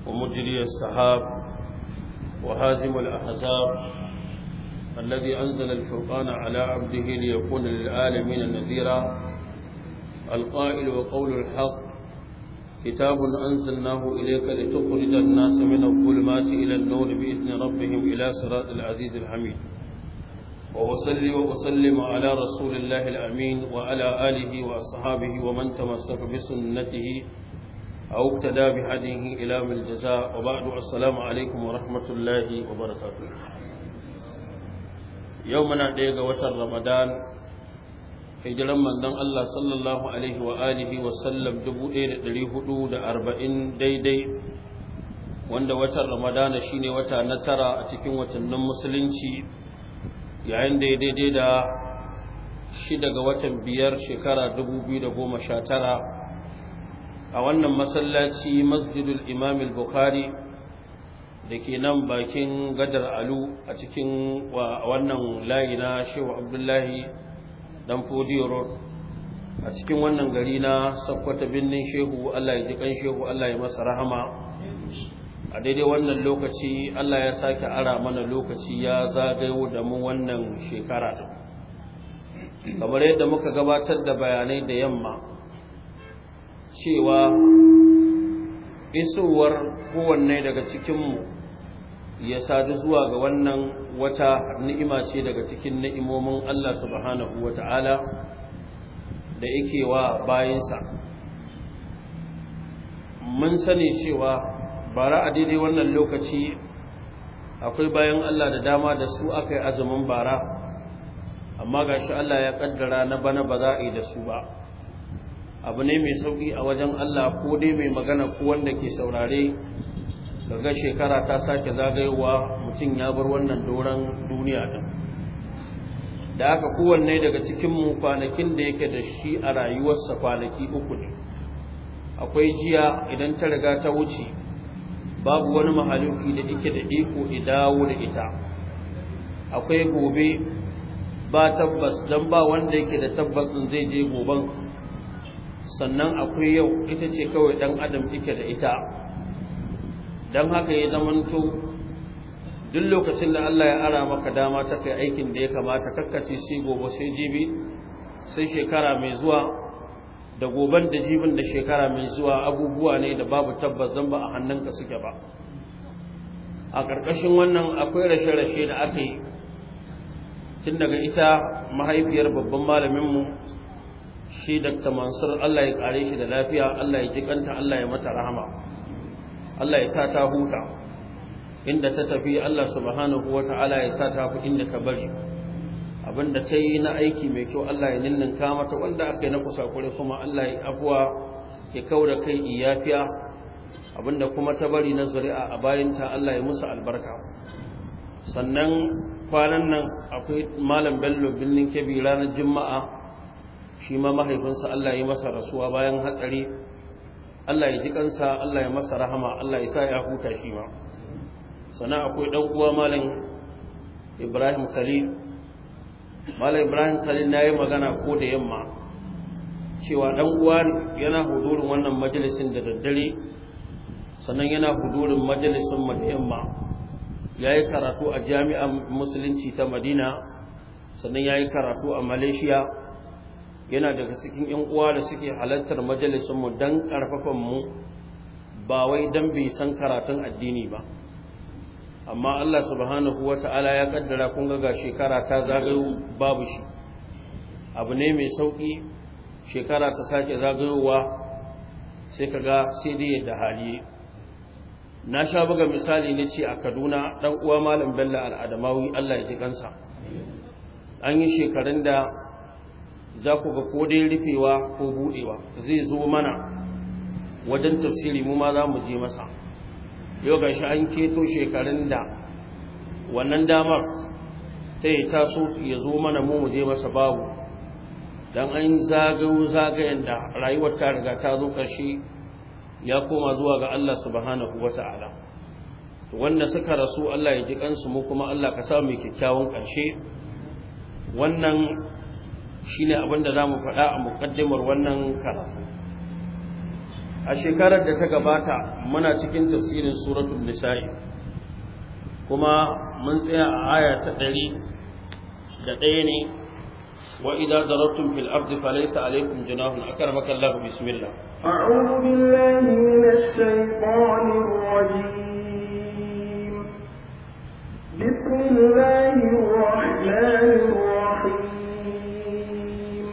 ومجري السحاب وهازم الأحزاب الذي أنزل الفرقان على عبده ليكون للعالمين نذيرا القائل وقول الحق كتاب أنزلناه إليك لتخرج الناس من الظلمات إلى النور بإذن ربهم إلى صراط العزيز الحميد وأصلي وأسلم على رسول الله الأمين وعلى آله وأصحابه ومن تمسك بسنته أو اقتدى بهديه إلى من الجزاء وبعد السلام عليكم ورحمة الله وبركاته يومنا ديغا وتر رمضان hijiran manzon Allah sallallahu alaihi wa alihi wa sallam 1440 daidai wanda watan Ramadana shine wata na tara a cikin watannin musulunci yayin da daidai da shi daga watan biyar shekara 2019 a wannan masallaci masjidul imam al-bukhari da ke nan bakin gadar alu a cikin wannan layi na shehu abdullahi dan fodiyo road a cikin wannan gari na sakkwata birnin shehu allah ya ji kan shehu allah ya masa rahama a daidai wannan lokaci allah ya sake ara mana lokaci ya zagayo da mu wannan shekara din kamar yadda muka gabatar da bayanai da yamma cewa isowar kowanne daga cikinmu ya sadu zuwa ga wannan wata ni'ima ce daga cikin ni'imomin Allah subhanahu wa ta'ala da yake wa bayansa mun sani cewa bara a daidai wannan lokaci akwai bayan Allah da dama da su aka yi azumin bara amma ga shi Allah ya kaddara na bana ba za a yi da su ba abu ne mai sauƙi a wajen Allah ko dai mai magana ko wanda ke saurare daga shekara ta sake zagayowa mutum ya bar wannan doron duniya din da aka kowanne daga cikinmu kwanakin da yake da shi a rayuwarsa kwanaki uku ne akwai jiya idan ta riga ta wuce babu wani mahaluki da yake da iko dawo da ita akwai gobe ba tabbas don ba wanda yake da tabbasin zai je goben sannan akwai yau ita ce kawai dan adam yake da ita don haka ya zamanto duk lokacin da Allah ya ara maka dama ta kai aikin da ya kamata kakkace sai gobe sai jibi sai shekara mai zuwa da goban da jibin da shekara mai zuwa abubuwa ne da babu tabbas zan ba a hannunka suke ba a ƙarƙashin wannan akwai rashe-rashe da aka yi tun daga ita mahaifiyar babban malaminmu shi Dr. Mansur Allah ya kare shi da lafiya Allah ya jikanta Allah ya mata rahama Allah ya sa ta huta inda ta tafi Allah subhanahu wata'ala ya sa ta fi inda ta bari abinda ta yi na aiki mai kyau Allah ya ninninka mata wanda aka yi na kusakure kuma Allah ya abuwa ya kaura kai iyafiya abinda kuma ta bari na zuri'a a bayanta Allah ya musu albarka sannan kwanan nan akwai malam bello birnin kebi ranar juma'a shi ma mahaifinsa Allah ya masa rasuwa bayan hatsari Allah ya ji kansa Allah ya masa rahama Allah ya sa ya huta shi ma sannan akwai dan uwa malam Ibrahim Khalil malam Ibrahim Khalil nayi magana ko da yamma cewa dan uwa yana hudurin wannan majalisin da daddare sannan yana hudurin majalisin mu da yamma yayi karatu a jami'ar musulunci ta Madina sannan yayi karatu a Malaysia yana daga cikin ‘yan uwa da suke halartar majalisunmu don ƙarfafanmu ba wai don bai san karatun addini ba amma Allah subhanahu wa ta'ala ya kaddara kun ga shekara ta zagayo babu shi abu ne mai sauƙi shekara ta sake zagayowa sai ka ga sai dai yadda hali na sha buga misali ne ce a kaduna ɗan uwa malam bello al'adamawi Allah ya ji kansa an yi shekarun da za ku ga ko dai rufewa ko budewa zai zo mana wajen tafsiri mu ma za mu je masa yau ga shi an keto shekarun da wannan damar ta yi taso ya zo mana mu mu je masa babu don an zagayo zagayen da rayuwar ta riga ta zo ƙarshe ya koma zuwa ga Allah subhanahu wa ta'ala wanda suka rasu Allah ya ji kansu mu kuma Allah ka samu mai kyakkyawan ƙarshe wannan shine abin da zamu faɗa a muƙaddimar wannan karatu a shekarar da ta gabata muna cikin tafsirin suratul nisa'i kuma mun tsaya a aya ta ɗari da ɗaya ne wa idan darabtum fil ardi falaysa alaykum junahun akramaka Allah bismillah أعوذ بالله من الشيطان الرجيم بسم الله الرحمن الرحيم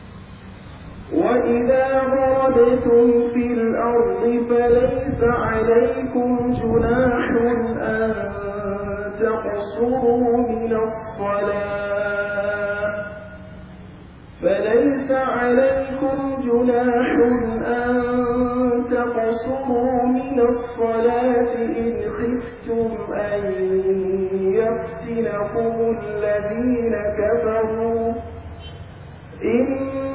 وإذا ضربتم في الأرض فليس عليكم جناح أن تقصروا من الصلاة فليس عليكم جناح أن تقصروا من الصلاة إن خفتم أن يفتنكم الذين كفروا إن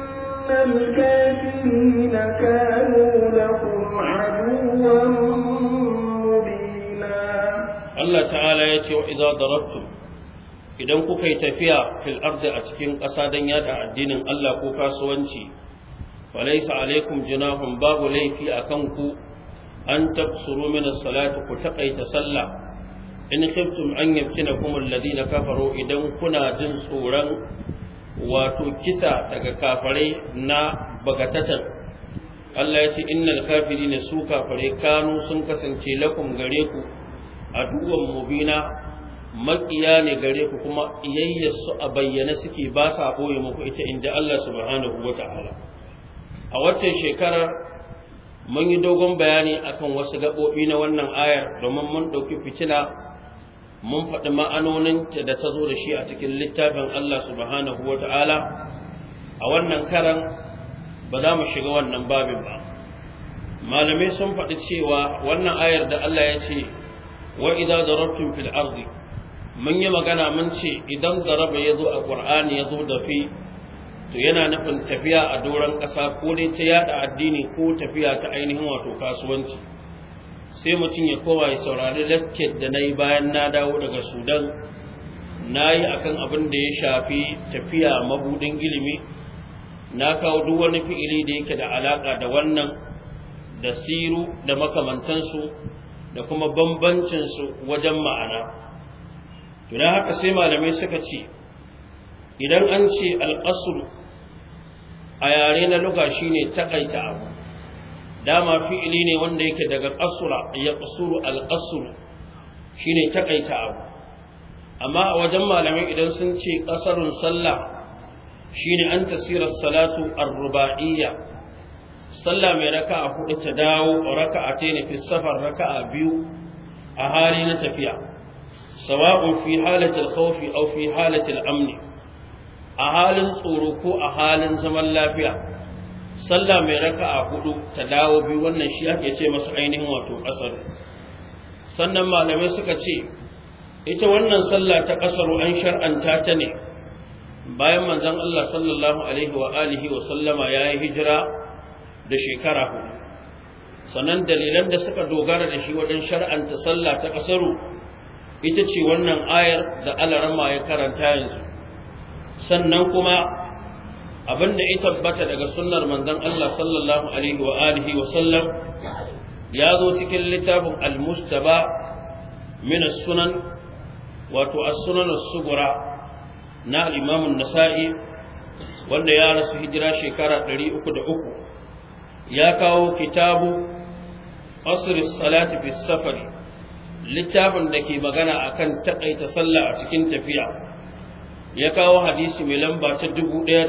الكافرين كانوا لكم عدوا مبينا Allah ta'ala ya ce wa idza darabtum idan kuka yi tafiya fil ardi a cikin ƙasa don yada addinin Allah ko kasuwanci falaysa alaikum junahun babu laifi akan ku an tafsuru min as-salati ku taqaita sallah in khiftum an yaftinakum alladhina kafaru idan kuna jin tsoron wato kisa daga kafarai na bagatatan Allah ya ce innal kafirina su kafare kanu sun kasance lakum gare ku aduwan mubina makiya ne gare ku kuma iyayyarsu a bayyane suke ba sa ɓoye muku ita inda Allah subhanahu wa ta'ala a watan shekarar mun yi dogon bayani akan wasu gaɓoɓi na wannan ayar domin mun ɗauki fitina mun faɗi ma'anoninta da ta zo da shi a cikin littafin Allah subhanahu wa ta'ala a wannan karan ba za mu shiga wannan babin ba malamai sun faɗi cewa wannan ayar da Allah ya ce wa idza darabtum fil ardi mun yi magana mun ce idan daraba yazo a qur'ani yazo da fi to yana nufin tafiya a doran ƙasa ko dai ta yada addini ko tafiya ta ainihin wato kasuwanci sai mutum ya kowa ya saurari lecture da nayi bayan na dawo daga Sudan nayi akan abin da ya shafi tafiya mabudin ilimi na kawo duk wani fi'ili da yake da alaka da wannan da siru da makamantansu da kuma bambancinsu wajen ma'ana. Tuna haka sai malamai suka ce, idan an ce alƙasuru a yare na luga shi ne taƙaita abu, dama fi'ili ne wanda yake daga ƙasura ya ƙasuru alƙasuru shi ne taƙaita abu. Amma a wajen malamai idan sun ce ƙasarun sallah shi ne an tasirar salatu ar-ruba'iyya sallah mai raka'a hudu ta dawo raka'a ta ne fi safar raka'a biyu a hali na tafiya sawa'un fi halatil khawfi aw fi halatil amni a halin tsoro ko a halin zaman lafiya sallah mai raka'a hudu ta dawo biyu wannan shi ake ce masa ainihin wato kasar sannan malamai suka ce ita wannan sallah ta kasaru an shar'anta ta ne bayan manzon Allah sallallahu alaihi wa alihi wa sallama yayi hijira da shekara hudu sannan dalilan da suka dogara da shi wajen shar'anta sallah ta kasaru ita ce wannan ayar da alarama ya karanta yanzu sannan kuma abinda ya tabbata daga sunnar manzon Allah sallallahu alaihi wa alihi wa sallam ya zo cikin littafin al-mustaba min as-sunan wato as-sunan as-sughra na al-imam an-nasa'i wanda ya rasu hijira shekara 303 ya kawo kitabu asr salati fi safari littafin da ke magana akan takaita sallah a cikin tafiya ya kawo hadisi mai lamba ta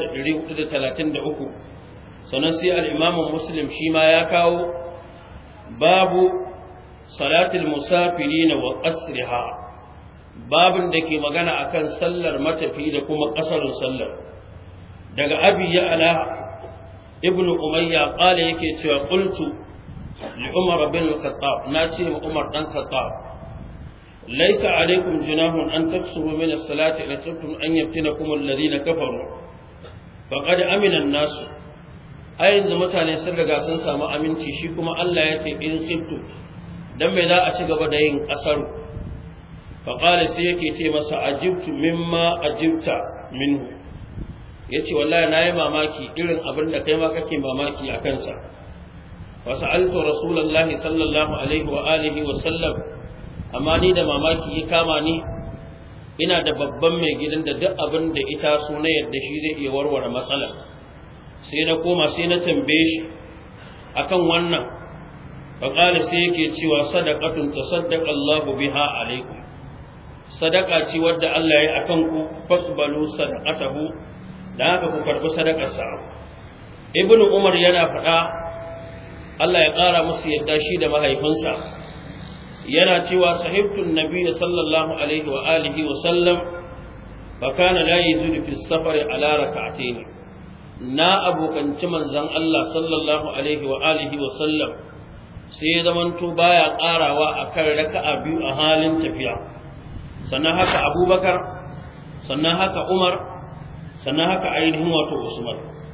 1433 sannan sai al-imam muslim shi ma ya kawo babu salatul musafirin wa qasriha babin da ke magana akan sallar matafi da kuma kasarin sallar daga abi ya ala ibnu umayya qala yake cewa qultu li umar bin al-khattab nace wa umar dan khattab laysa alaykum junahun an taksuru min as-salati in kuntum an yaftinakum alladhina kafaru faqad amina an-nas ai yanzu mutane sun riga sun samu aminci shi kuma Allah ya ce in khiftu dan me za a ci gaba da yin kasaru faqala sai yake ce masa ajibtu mimma ajibta minhu ya ce wallahi na yi mamaki irin abin da kai ma kake mamaki a kansa wa sa'altu rasulullahi sallallahu alaihi wa alihi wa sallam amma ni da mamaki ya kama ni ina da babban mai gidan da duk abin da ita so na yadda shi zai iya warware matsala sai na koma sai na tambaye shi akan wannan faƙali sai yake cewa sadaqatun tasaddaqa Allahu biha alaikum sadaka ce wadda Allah ya akan ku faqbalu sadaqatahu da haka ku karbi sadakar sa ibnu umar yana faɗa Allah ya ƙara musu yadda shi da mahaifinsa yana cewa sahibtun nabiy sallallahu alaihi wa alihi wa sallam fa kana la yazidu fi safar ala rak'atayn na abokanci manzon Allah sallallahu alaihi wa alihi wa sallam sai ya zamanto baya karawa akan raka'a biyu a halin tafiya sannan haka Abubakar sannan haka Umar sannan haka ainihin wato Usman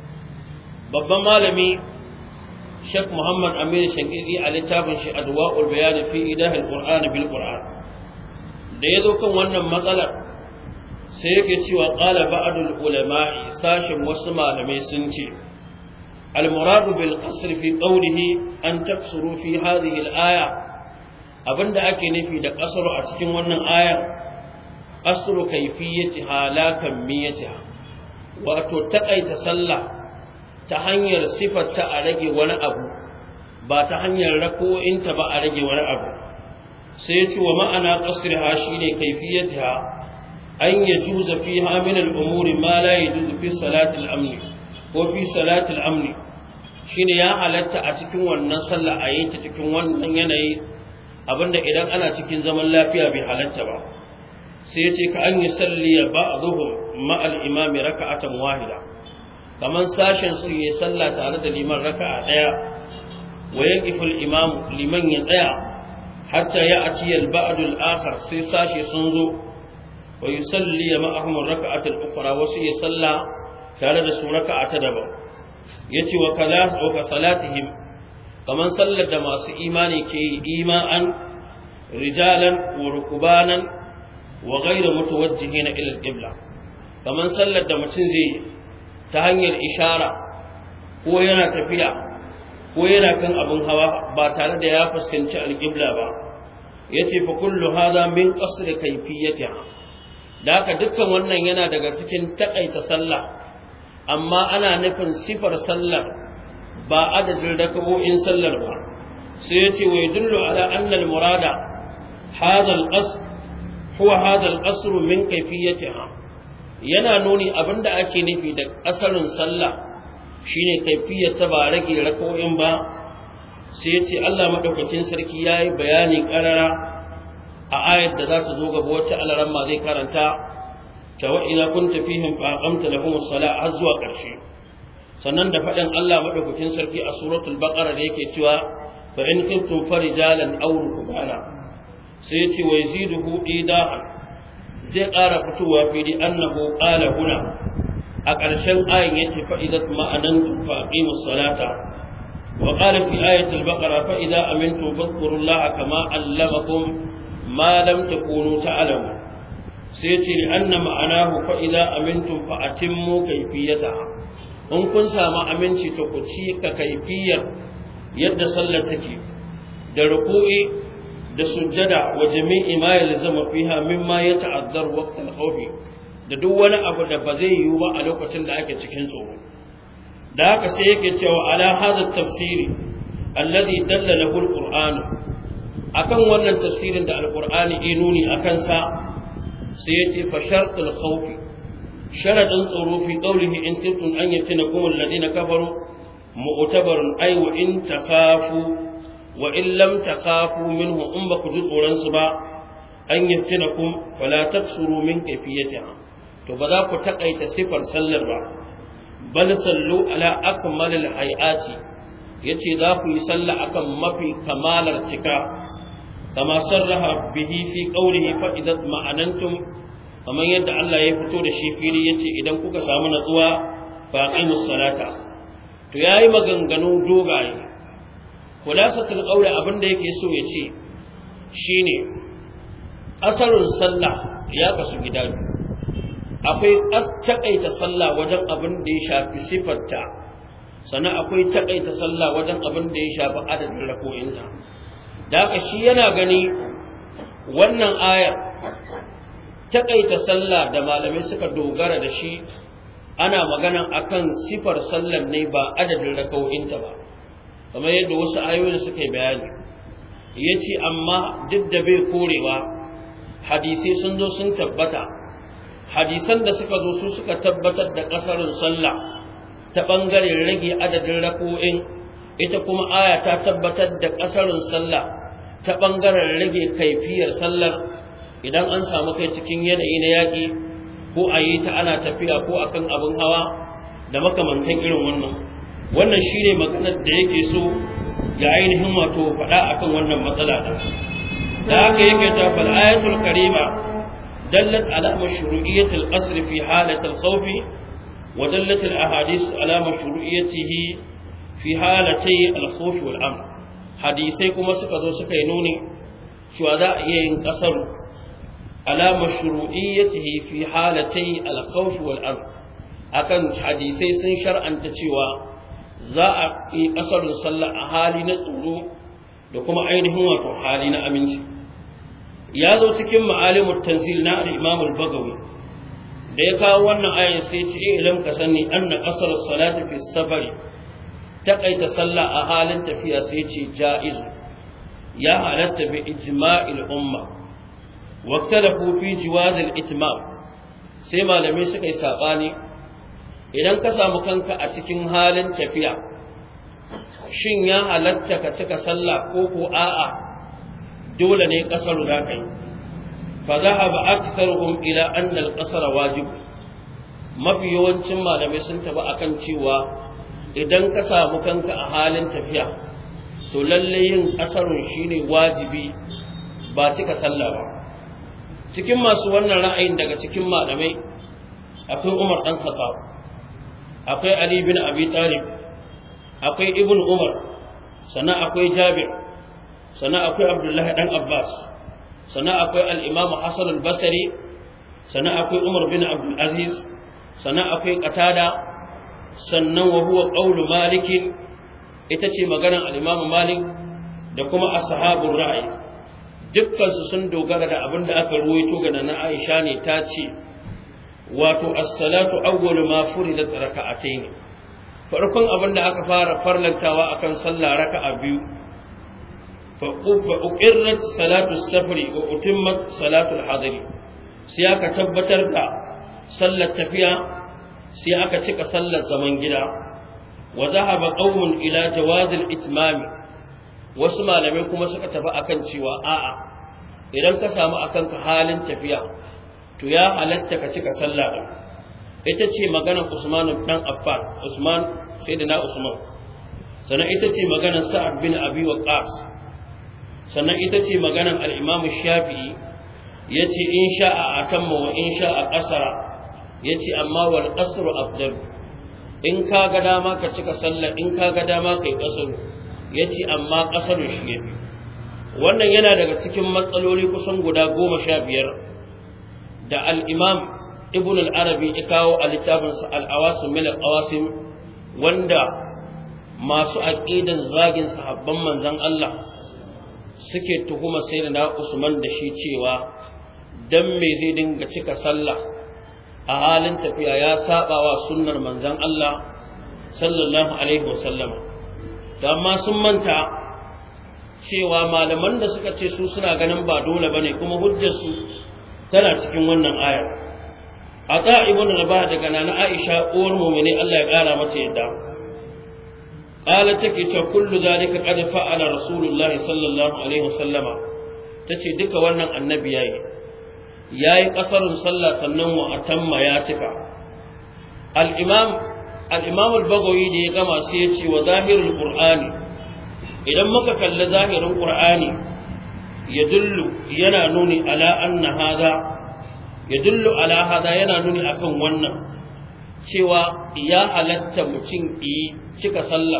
babban malami Sheikh Muhammad Amir Shankiri a littafin shi Adwa'ul Bayan fi Idahil Qur'an bil Qur'an da yazo kan wannan matsalar sai yake cewa qala ba'dul ulama'i sashin wasu malamai sun ce al muradu bil qasr fi qawlihi an taksuru fi hadhihi al aya abinda ake nufi da qasru a cikin wannan aya qasru kayfiyati halakan miyatiha wato takaita sallah ta hanyar sifarta a rage wani abu ba ta hanyar rako'inta ba a rage wani abu sai ya ce wa ma'ana qasriha shine kayfiyatiha an yajuza fiha min al-umuri ma la yajuzu fi salati al-amn ko fi salati al-amn shine ya halatta a cikin wannan sallah a yi ta cikin wannan yanayi abinda idan ana cikin zaman lafiya bai halatta ba sai ya ce ka an yi salliya ba'dhum ma'al imami raka'atan wahida kaman sashen su yi sallah tare da liman raka'a daya wa yaqiful imam liman ya tsaya hatta ya ati al ba'd al akhar sai sashi sun zo wa yusalli ma'ahum raka'at al ukhra wa sai salla tare da su raka'a ta daban yace wa kala wa ka salatihim kaman sallar da masu imani ke yi ima'an rijalan wa rukubanan wa ghayra mutawajjihina ila al qibla kaman sallar da mutum zai yi ta hanyar ishara ko yana tafiya ko yana kan abin hawa ba tare da ya fuskanci alƙibla ba ya ce fa kullu hada min qasr kayfiyatiha da haka dukkan wannan yana daga cikin takaita sallah amma ana nufin sifar sallar ba adadin rakawoyin sallar ba sai ya ce wa yadullu ala anna al-murada hada al-qasr huwa hada al-qasr min kayfiyatiha yana nuni abinda ake nufi da ƙasarin sallah shine kaifiyar ta ba rage rako'in ba sai ya ce Allah madaukakin sarki yayi bayani karara a ayat da za ta zo gaba wacce alaran ma zai karanta ta wa ina kunta fihim fa aqamta lahum as-salah har zuwa ƙarshe sannan da faɗin Allah madaukakin sarki a suratul baqara da yake cewa fa in kuntum farijalan aw rukbana sai ya ce wa yaziduhu idahan zai ƙara fitowa fili annahu qala huna a ƙarshen ayin yace fa idat ma'anantum fa aqimus salata wa qala fi ayatil baqara fa idza amintum fadhkurullaha kama allamakum ma lam takunu ta'lamun sai yace li anna ma'anahu fa idza amintum fa atimmu kayfiyataha in kun samu aminci to ku ci ka kaifiyar yadda sallar take da ruku'i da sujjada wa jami'i ma yalzama fiha mimma yata'azzar waqt al-khawf da duk wani abu da ba zai yiwu ba a lokacin da ake cikin tsoro da haka sai yake cewa ala hada tafsiri alladhi dalla lahu al-qur'an akan wannan tafsirin da al-qur'ani ya nuni akan sa sai yace fa shartul khawf sharadin tsoro fi qawlihi in kuntum an yaftinakum alladhina kafaru mu'tabarun ay wa in takhafu wa in lam takhafu minhu in ba ku ji tsoron su ba an yaftinakum fala taksuru min kayfiyatiha to ba za ku takaita sifar sallar ba bal sallu ala akmalil hayati yace za ku yi sallah akan mafi kamalar cika kama sarraha bihi fi qawlihi fa idat ma'anantum kamar yadda Allah ya fito da shi fili yace idan kuka samu natsuwa fa aqimus salata to yayi maganganu dogaye khulasatul qawli abinda yake so ya ce shine asarun sallah ya kasu gida akwai takaita sallah wajen abin da ya shafi sifarta sannan akwai takaita sallah wajen abin da ya shafi adadin rako'inta da haka shi yana gani wannan ayar takaita sallah da malamai suka dogara da shi ana magana akan sifar sallar ne ba adadin rako'inta ba kamar yadda wasu ayoyin suka yi bayani ya ce amma duk da bai korewa hadisai sun zo sun tabbata hadisan da suka zo su suka tabbatar da ƙasarin sallah ta ɓangaren rage adadin rako'in ita kuma aya ta tabbatar da ƙasarin sallah ta ɓangaren rage kaifiyar sallar idan an samu kai cikin yanayi na yaƙi ko a yi ta ana tafiya ko akan abin hawa da makamantan irin wannan wannan shine maganar da yake so ya ainihin wato faɗa akan wannan matsala da da haka yake ta fal ayatul karima dallat ala mashru'iyyatil qasr fi halatil khawf wa dallat al ahadith ala mashru'iyyatihi fi halatay al khawf wal amr hadisai kuma suka zo suka yi nuni cewa za a iya yin kasar ala mashru'iyyatihi fi halatay al khawf wal amr akan hadisai sun shar'anta cewa za a yi ƙasarin sallah a hali na tsoro da kuma ainihin wato hali na aminci ya zo cikin ma'alimul tanzil na al-imam al-bagawi da ya kawo wannan ayan sai ce eh ilam ka sani anna qasar salati fi safari taqaita sallah a halin tafiya sai ce jaiz ya halatta bi ijma'il umma waqtalafu fi jiwaz al-itmam sai malamai suka yi sabani idan ka samu kanka a cikin halin tafiya shin ya halatta ka cika sallah ko ko a'a dole ne kasar za ka yi fa zahaba aktharuhum ila anna al-qasr wajib mafi yawancin malamai sun tafi akan cewa idan ka samu kanka a halin tafiya to lalle yin kasarun shine wajibi ba cika sallah ba cikin masu wannan ra'ayin daga cikin malamai akwai Umar dan Khattab akwai Ali bin Abi Talib akwai Ibn Umar sannan akwai Jabir sannan akwai Abdullahi dan Abbas sannan akwai al-Imam Hassan al-Basri sannan akwai Umar bin Abdul Aziz sannan akwai Qatada sannan wa huwa qawlu Malik ita ce maganar al-Imam Malik da kuma ashabur ra'ayi dukkan su sun dogara da abin da aka ruwaito ga na Aisha ne ta ce wato as-salatu awwalu ma furidat raka'atayn farkon abin da aka fara farlantawa akan sallah raka'a biyu fa uqirrat salatu safari wa utimmat salatu al-hadari sai aka tabbatar da sallar tafiya sai aka cika sallar zaman gida wa zahaba qaumun ila jawaz al-itmam wasu malamai kuma suka tafi akan cewa a'a idan ka samu akan ka halin tafiya to ya halatta ka cika sallah din ita ce maganar Usman dan Affan Usman sayyidina Usman sannan ita ce maganar Sa'ad bin Abi Waqqas sannan ita ce maganar al-Imam Shafi'i yace in sha'a atamma wa in sha'a qasara yace amma wal qasru afdal in ka ga dama ka cika sallah in ka ga dama kai qasru yace amma qasaru shi yafi wannan yana daga cikin matsaloli kusan guda goma sha biyar da al'imam ibn al'arabi ya kawo a littafinsa al'awasin mil al'awasin wanda masu aƙidan zagin sahabban manzan Allah suke tuhuma sai da na Usman da shi cewa don me zai dinga cika sallah a halin tafiya ya saba wa sunnar manzan Allah sallallahu alaihi wasallama da amma sun manta cewa malaman da suka ce su suna ganin ba dole bane kuma hujjarsu tana cikin wannan aya ata ibn rabah daga nana aisha uwar mu'mini Allah ya kara mata yadda qala take ce kullu zalika qad fa'ala rasulullah sallallahu alaihi wasallama tace duka wannan annabi yayi yayi kasarun sallah sannan wa atamma ya cika al-imam al-imam al-bagawi da ya gama sai ya ce wa zahirul qur'ani idan muka kalli zahirin qur'ani yadullu yana nuni ala anna hada yadullu ala hada yana nuni akan wannan cewa ya halatta mutum yi cika sallah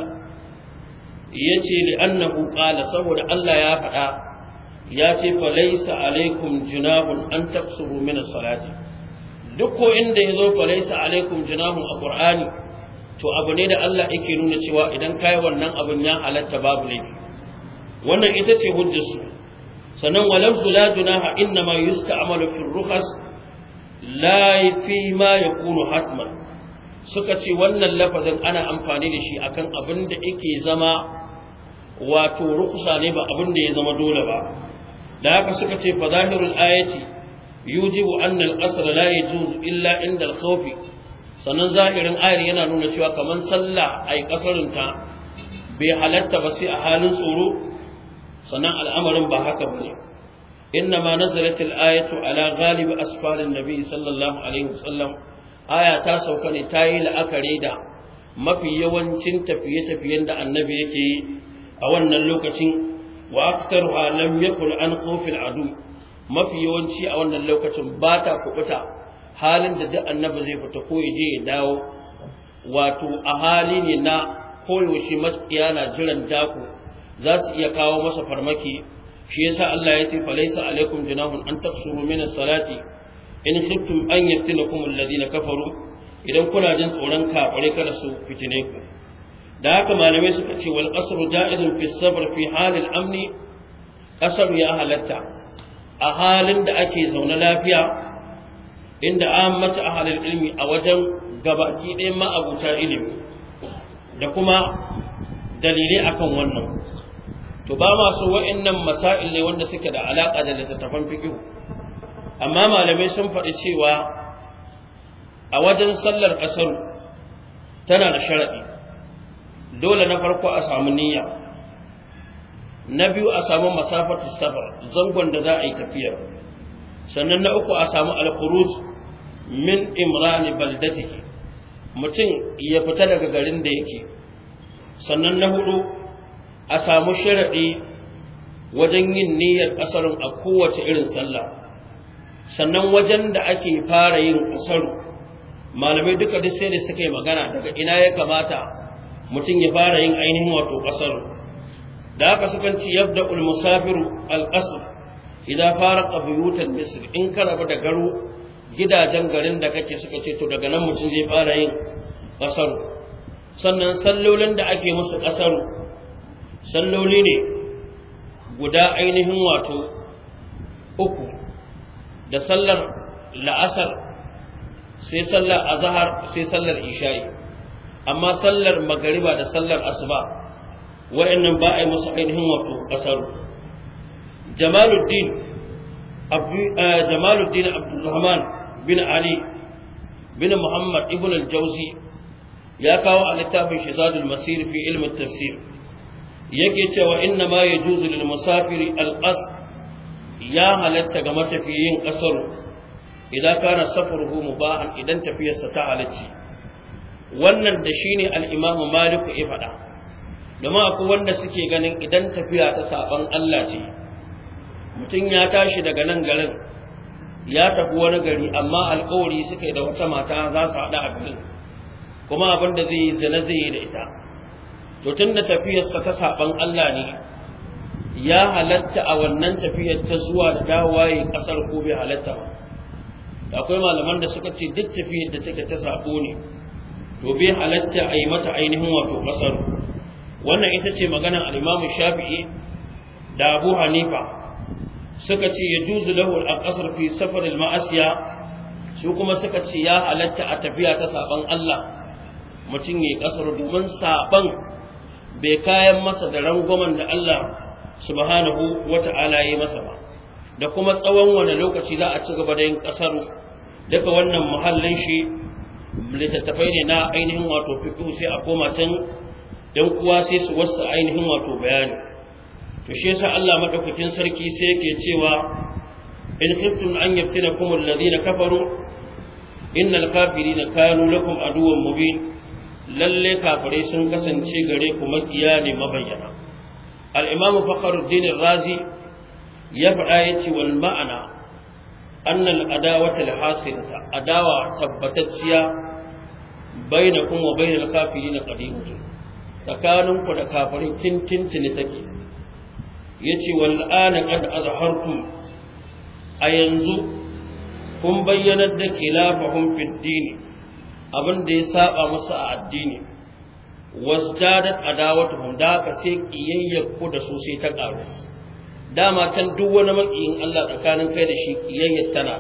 yace li annahu qala saboda Allah ya faɗa ya ce fa laysa alaikum junahun an taqsuru min as-salati duk ko inda yazo fa laysa alaikum junahun a qur'ani to abu ne da Allah yake nuna cewa idan kai wannan abun ya halatta babu laifi wannan ita ce hujjarsu sannan walafzu la junaha inna ma yusta'malu fi rukhas la fi ma yakunu hatman suka ce wannan lafazin ana amfani da shi akan abin da yake zama wato rukusa ne ba abin da ya zama dole ba da haka suka ce fa zahirul ayati yujibu anna al-qasr la yajuz illa inda al-khawf sannan zahirin ayar yana nuna cewa kaman sallah ai kasarin ta bai halatta ba sai a halin tsoro sannan al'amarin ba haka bane إنما نزلت الآية على غالب أسفار النبي صلى الله عليه وسلم aya ta sauka ne ta yi la'akari da mafi yawancin tafiye-tafiyen da annabi yake yi a wannan lokacin wa aktaruha lam yakul an khawfil adu mafi yawanci a wannan lokacin ba ta kubuta halin da duk annabi zai fita ko ya je ya dawo wato a hali ne na koyaushe matsiya na jiran daku za su iya kawo masa farmaki shi yasa Allah ya ce falaisa alaikum junahun an tafsuru min as-salati in khiftum an yaftinakum alladhina kafaru idan kuna jin tsoron kafare kada su fitine ku da haka malamai suka ce wal qasr ja'idun fi sabr fi hal al amni qasr ya halatta a halin da ake zaune lafiya inda ammatu ahli al ilmi a wajen gabaki ɗayan ma'abuta ilimi da kuma dalilai akan wannan to ba masu wa'annan masail ne wanda suke da alaka da littattafan fiqh amma malamai sun faɗi cewa a wajen sallar ƙasar tana da sharaɗi dole na farko a samu niyya na biyu a samu masafatu safar zangon da za a yi tafiya sannan na uku a samu alkhuruj min imrani baldatihi mutum ya fita daga garin da yake sannan na hudu a samu sharaɗi wajen yin niyyar ƙasarun a kowace irin sallah sannan wajen da ake fara yin ƙasaru malamai duka duk sai da suka yi magana daga ina ya kamata mutum ya fara yin ainihin wato ƙasaru da haka sukan ci yabda ulmusafiru alƙasar idan fara ƙabiyutar misir in ka rabu da garo gidajen garin da kake suka ce to daga nan mutum zai fara yin ƙasaru sannan sallolin da ake musu ƙasaru salloli ne guda ainihin wato uku da sallar la'asar sai sallar azhar sai sallar isha'i amma sallar magariba da sallar asuba wa'annan ba a yi musu ainihin wato kasar jamaluddin jamaluddin abdulrahman bin ali bin muhammad ibn al-jauzi ya kawo a littafin shizadul masir fi ilmin tafsir yake cewa inna ma yajuzu lil musafiri al-qasd ya halatta ga matafiyin ƙasar idan kana safaruhu mubahan idan tafiyarsa ta halacci wannan da shine al-Imam Malik ya faɗa domin akwai wanda suke ganin idan tafiya ta saban Allah ce mutum ya tashi daga nan garin ya tafi wani gari amma alƙawari suka yi da wata mata za su haɗa a garin kuma abin da zai yi zina zai yi da ita to tun da tafiyarsa ta saban Allah ne ya halatta a wannan tafiyar ta zuwa da dawowa yi kasar ko bai halatta ba akwai malaman da suka ce duk tafiyar da take ta sabo ne to bai halatta a yi mata ainihin wato kasar wannan ita ce maganar al-Imam Shafi'i da Abu Hanifa suka ce ya juzu lahu al-qasr fi safar al-ma'asiya su kuma suka ce ya halatta a tafiya ta saban Allah mutum yayi kasar domin saban bai kayan masa da rangwamen da Allah subhanahu wata'ala yi masa ba da kuma tsawon wani lokaci za a ci gaba da yin kasar daga wannan muhallin shi littattafai ne na ainihin wato fiqh sai a koma can dan uwa sai su wasu ainihin wato bayani to shi yasa Allah madaukakin sarki sai yake cewa in khiftum an yaftinakum alladhina kafaru innal kafirina kanu lakum aduwwan mubin lalle kafirai sun kasance gare ku makiya ne mabayyana al-imamu fakhruddin razi ya faɗa yace wal ma'ana anna al-adawata al-hasilata adawa tabbatacciya bainakum wa bainal kafirin qadimatun tsakaninku da kafirai tintintini take yace wal ana qad azhartum a yanzu kun bayyanar da khilafahum fid din abin da ya saba musu a addini wasdadat adawatuhum da ka sai kiyayyar ku da su sai ta karu dama can duk wani makiyin Allah tsakanin kai da shi kiyayyar tana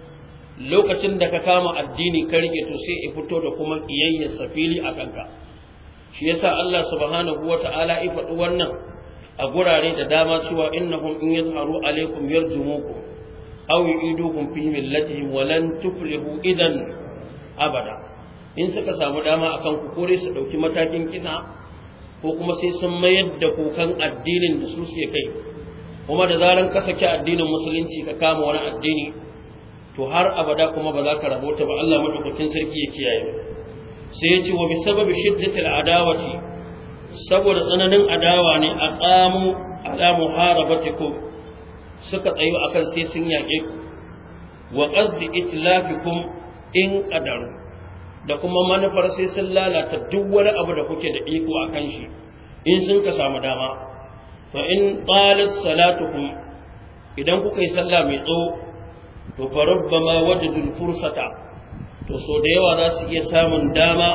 lokacin da ka kama addini ka rike to sai ya fito da kuma kiyayyar safili a kanka shi yasa Allah subhanahu wata'ala ya faɗi wannan a gurare da dama cewa innahum in yazharu alaikum yarjumukum aw yu'idukum fi millatihim wa lan tuflihu idan abada in suka samu dama akan ku kore su dauki matakin kisa ko kuma sai sun mayar da kukan addinin da su suke kai kuma da zaran ka saki addinin musulunci ka kama wani addini to har abada kuma ba za ka rabota ba Allah madaukakin sarki ya kiyaye sai ya ce wa bi sababi shiddatil adawati saboda tsananin adawa ne a qamu ala muharabatikum suka tsayo akan sai sun yaƙe ku wa qasdi itlafikum in qadaru da kuma manufar sai sun lalata duk wani abu da kuke da iko akan shi in sun ka samu dama fa in qalat salatukum idan kuka yi sallah mai tsawo to fa rubbama wajadul fursata to so da yawa za su iya samun dama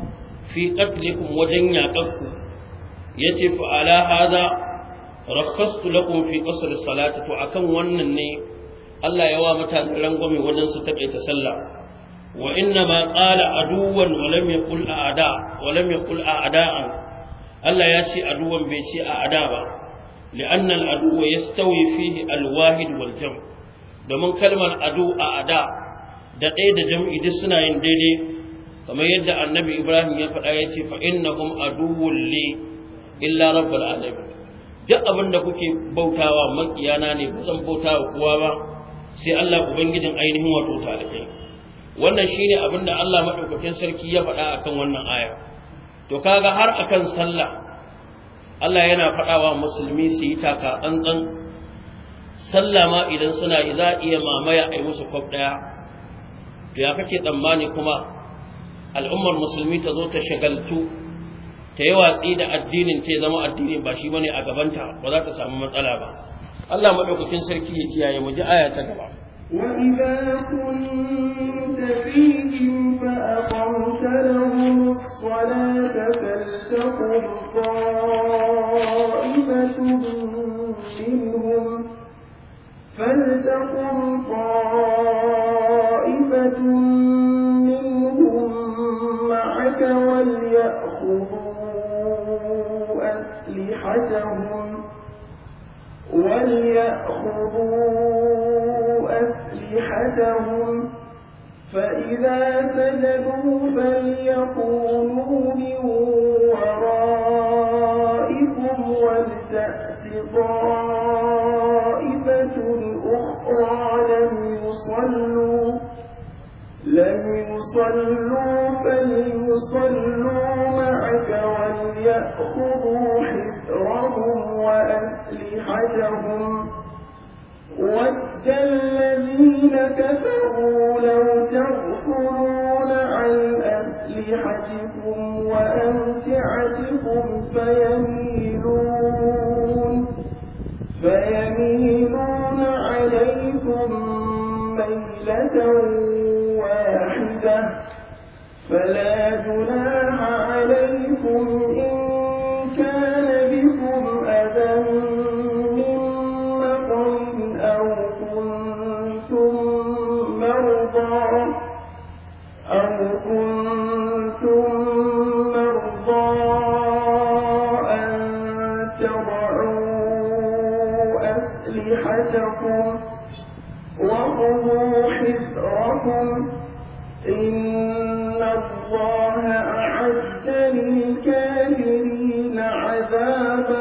fi qatlikum wajen yaƙanku yace fa ala hada rakhastu lakum fi qasr salati to akan wannan ne Allah ya wa mutane rangwame wajen su taƙaita sallah wa inna ma qala aduwan wa lam yaqul a'da wa lam yaqul a'da'an Allah ya ce aduwan bai ce a'da ba li'anna al-adu yastawi fihi al-wahid wal jam' domin kalmar adu a'da da ɗaya da jam'i duk suna yin daidai kamar yadda annabi Ibrahim ya faɗa ya ce fa innahum aduwwun li illa rabbul alamin duk abin da kuke bautawa makiyana ne ba zan bautawa kowa ba sai Allah ubangijin ainihin wato talibai wannan shine abin da Allah madaukakin sarki ya faɗa akan wannan aya to kaga har akan sallah Allah yana faɗawa musulmi su yi taka tsantsan sallah ma idan suna yi za iya mamaya a yi musu kwaf ɗaya to ya kake tsammani kuma al'ummar musulmi ta zo ta shagaltu ta yi watsi da addinin ta zama addini ba shi bane a gabanta ba za ta samu matsala ba Allah madaukakin sarki ya kiyaye mu ji aya ta gaba وإذا كنت فيهم فأقمت لهم الصلاة فلتقم طائفة منهم فلتقم طائفة منهم معك وليأخذوا أسلحتهم وليأخذوا أسلحتهم فإذا سجدوا فليكونوا من ورائكم ولتأت طائفة أخرى لم يصلوا لم يصلوا فليصلوا معك وليأخذوا حذرهم وأسلحتهم ود الذين كفروا لو تغفلون عن أسلحتكم وأمتعتكم فيميلون فيميلون عليكم ميلة واحدة فلا جناح عليكم إن كان بكم أذى من مطر أو كنتم مرضى أو كنتم مرضى أن تضعوا أسلحتكم وخذوا حذركم إن الله أعد للكافرين عذابا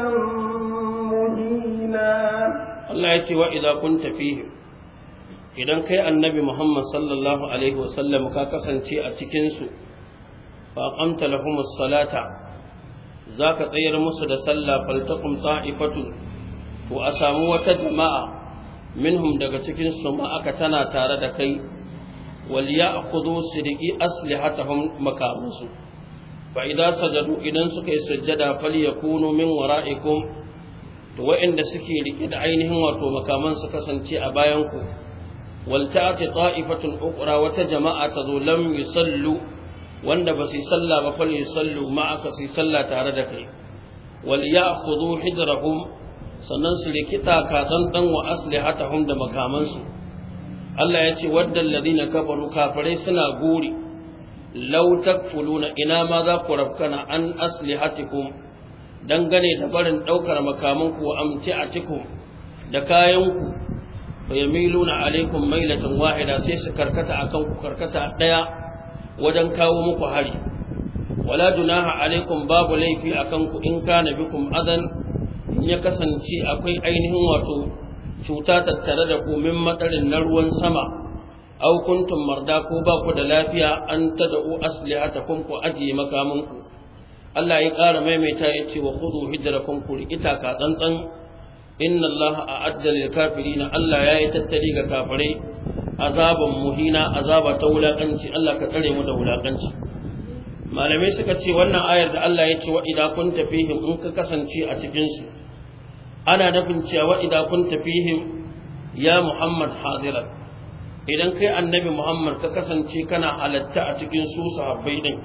مهينا Allah ya ce wa idza kunta fihi idan kai annabi Muhammad sallallahu alaihi wasallam ka kasance a cikin su fa aqamta lahumus salata zaka tsayar musu da sallah faltaqum ta'ifatun to a samu wata jama'a minhum daga cikin su ma aka tana tare da kai wal ya'khudhu sidqi aslihatahum makamusu fa idza sajadu idan suka yi sujjada falyakunu min wara'ikum to waɗanda suke rike da ainihin wato makaman su kasance a bayan ku wal ta'ati ta'ifatun ukhra wata jama'a ta zo lam yusallu wanda ba su sallah ba fal yusallu ma'aka su sallah tare da kai wal ya'khudhu hidrahum sannan su rikita ka dan wa aslihatahum da makamansu Allah ya ce wadda alladhina kafaru kafirai suna guri law takfuluna ina ma za ku rabkana an aslihatikum dangane da barin daukar makamanku wa amti'atikum da kayanku fa yamiluna alaikum mailatan wahida sai su karkata akan ku karkata daya wajen kawo muku hari wala junaha alaikum babu laifi akan ku in kana bikum adan in ya kasance akwai ainihin wato cuta tattare da ku min matsarin na ruwan sama aw kuntum marda ko ba ku da lafiya an tad'u aslihatakum ku ajiye makamanku Allah ya ƙara maimaita ya ce wa khudhu hidrakum ku ita ka tsantsan inna Allah a'adda lil kafirin Allah ya yi tattali ga kafirai azaban muhina azaba ta wulakanci Allah ka tsare mu da wulakanci malamai suka ce wannan ayar da Allah ya ce wa idza kunta fihim in ka kasance a cikin su ana nufin cewa idza kunta fihim ya Muhammad hadiran idan kai annabi Muhammad ka kasance kana halatta a cikin su sahabbai din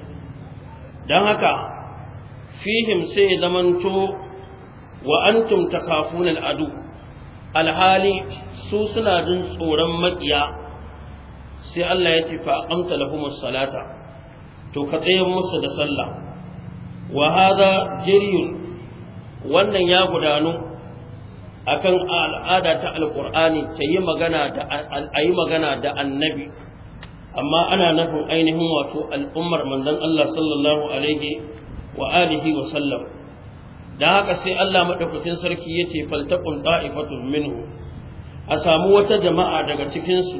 dan haka fihim sai zamanto wa antum takhafuna al-adu alhali su suna jin tsoron makiya sai Allah ya ce fa amta lahumus salata to ka tsayar musu da sallah wa hada jariyun wannan ya gudanu akan al'ada ta alqur'ani ta yi magana da ayi magana da annabi amma ana nufin ainihin wato al'ummar manzon Allah sallallahu alaihi wa alihi wa sallam da haka sai Allah madaukakin sarki yace faltaqun ta'ifatun minhu a samu wata jama'a daga cikin su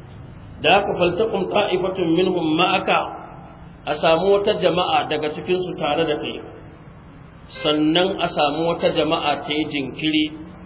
da haka faltaqun ta'ifatun minhum ma'aka a samu wata jama'a daga cikin su tare da kai sannan a samu wata jama'a ta yi jinkiri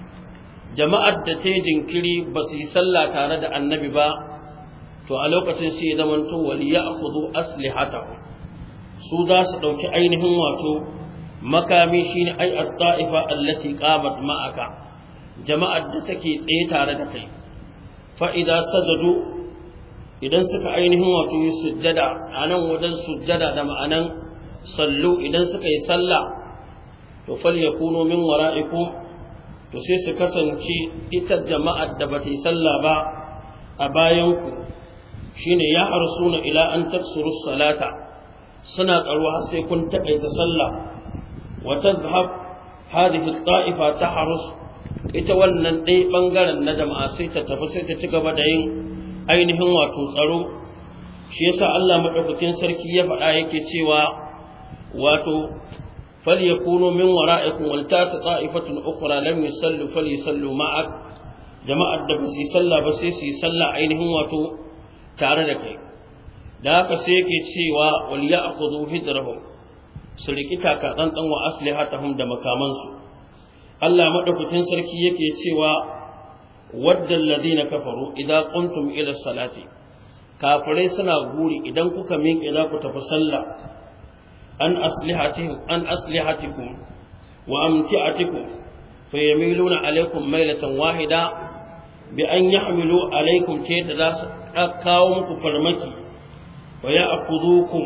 jama'ar da ta yi jinkiri ba su yi sallah tare da annabi ba to a lokacin sai zaman to waliya akhudhu aslihatahu su za su dauki ainihin wato makami shine ai at-ta'ifa allati qamat ma'aka jama'ar da take tsaye tare da kai fa idza sajadu idan suka ainihin wato yi sujjada anan wajen sujjada da ma'anan sallu idan suka yi sallah to falyakunu min wara'ikum to sai su kasance ita jama'ar da bata yi sallah ba a bayan ku shine ya arsuna ila an taksuru salata suna tsaro har sai kun takaita sallah wa tadhhab hadhihi at-ta'ifa tahrus ita wannan dai bangaren na jama'a sai ta tafi sai ta ci gaba da yin ainihin wato tsaro shi yasa Allah madaukakin sarki ya faɗa yake cewa wato falyakunu min wara'ikum wal tata ta'ifatun ukhra lam yusallu falyasallu ma'ak jama'ar da ba su yi sallah ba sai su yi sallah ainihin wato tare da kai da haka sai yake cewa wal ya'khudhu hidrahum su riki taka tsantsan wa aslihatahum da makamansu Allah madaukakin sarki yake cewa waddal ladina kafaru idan qumtum ila salati kafirai suna guri idan kuka miƙe za ku tafi sallah an aslihatihim an aslihatikum wa amti'atikum fayamiluna alaikum mailatan wahida bi an yahmilu alaikum ta yadda za su kawo muku farmaki wa ya akudukum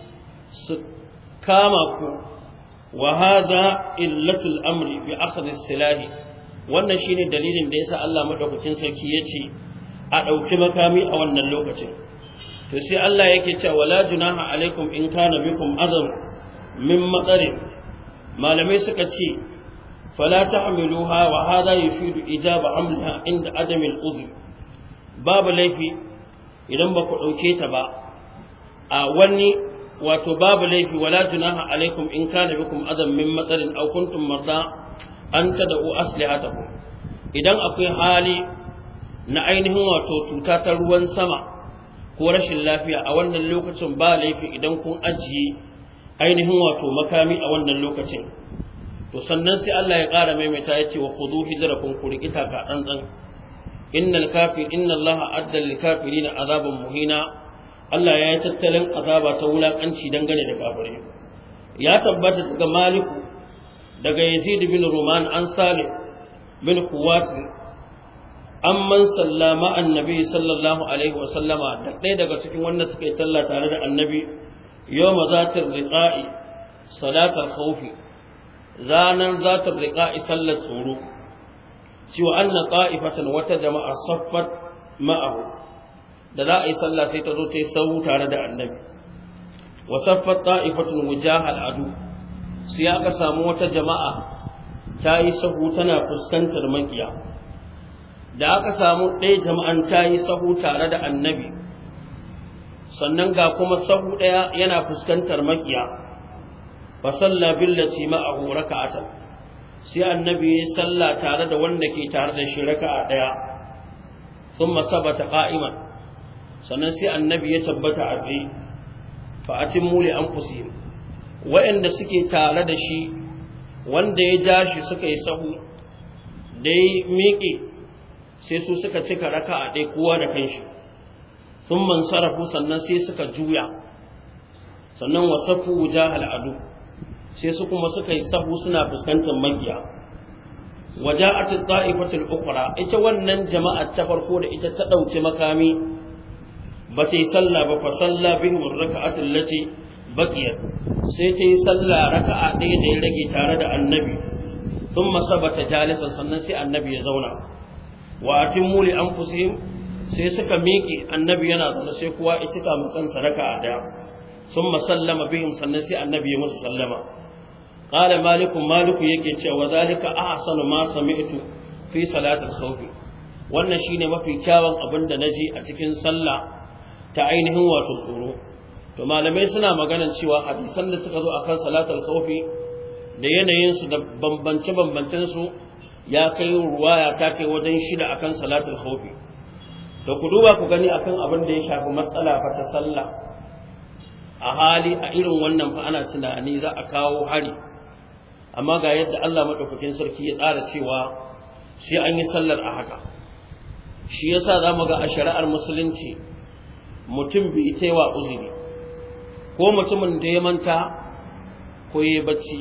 su kama ku wa hada illatul amri bi akhdhi silahi wannan shine dalilin da yasa Allah madaukakin sarki yace a dauki makami a wannan lokacin to sai Allah yake cewa wala junaha alaikum in kana bikum azam min maqarin malamai suka ce fala tahmiluha wa hada yufidu ijaba hamliha inda adami al-udhr babu laifi idan ba ku dauke ta ba a wani wato babu laifi wala junaha alaikum in kana bikum adam min maqarin aw kuntum marda an tad'u aslihatakum idan akwai hali na ainihin wato cuta ta ruwan sama ko rashin lafiya a wannan lokacin ba laifi idan kun ajiye ainihin wato makami a wannan lokacin to sannan sai Allah ya ƙara maimaita ya ce wa khudhu hidrakum ku rikita ka dan innal kafir inna Allah adda lil kafirin azaban muhina Allah ya yi tattalin azaba ta wulakanci dangane da kafirai ya tabbata daga Maliku daga Yazid bin Ruman an Salih bin Khuwat amman sallama annabi sallallahu alaihi wa sallama da ɗaya daga cikin wanda suka yi talla tare da annabi yawma zatir riqa'i salatal khawfi ranar zatir riqa'i sallar tsoro cewa anna qa'ifatan wata jama'a saffat ma'ahu da za a yi sallah sai ta zo ta yi sahu tare da annabi wa saffat ta'ifatun wujahal adu sai aka samu wata jama'a ta yi sahu tana fuskantar makiya da aka samu ɗaya jama'an ta yi sahu tare da annabi sannan ga kuma sahu ɗaya yana fuskantar makiya fa salla billati ma'ahu raka'atan sai annabi ya salla tare da wanda ke tare da shi raka'a ɗaya thumma sabata qa'iman sannan sai annabi ya tabbata a tsaye fa atimmu li anfusihim wa'anda suke tare da shi wanda ya ja shi suka yi sahu da ya miƙe sai su suka cika raka a ɗaya kowa da kanshi sun man sarrafu sannan sai suka juya sannan wasafu wuja al'adu sai su kuma suka yi sahu suna fuskantar magiya waje a ta'ifatul ukra ita wannan jama'ar ta farko da ita ta ɗauki makami ba ta yi sallah ba fa sallah bihim raka'atul lati baqiyat sai ta yi sallah raka'a ɗaya da ya rage tare da annabi thumma sabata jalisan sannan sai annabi ya zauna wa atimmu li anfusihim sai suka miƙe annabi yana zaune sai kowa ya cika mu kansa raka'a ɗaya thumma sallama bihim sannan sai annabi ya musu sallama qala maliku maliku yake cewa zalika ahsanu ma sami'tu fi salatil khawf wannan shine mafi kyawun abin da naji a cikin sallah ta ainihin wato tsoro to malamai suna maganan cewa hadisan da suka zo akan salatul khawfi da yanayin su da bambance bambancen su ya kai ruwaya ta kai wajen shida akan salatul khawfi to ku duba ku gani akan abin da ya shafi matsala fa ta sallah a hali a irin wannan fa ana tunani za a kawo hari amma ga yadda Allah madaukakin sarki ya tsara cewa sai an yi sallar a haka shi yasa zamu ga a shari'ar musulunci mutum bai ita wa uzuri ko mutumin da ya manta ko ya bacci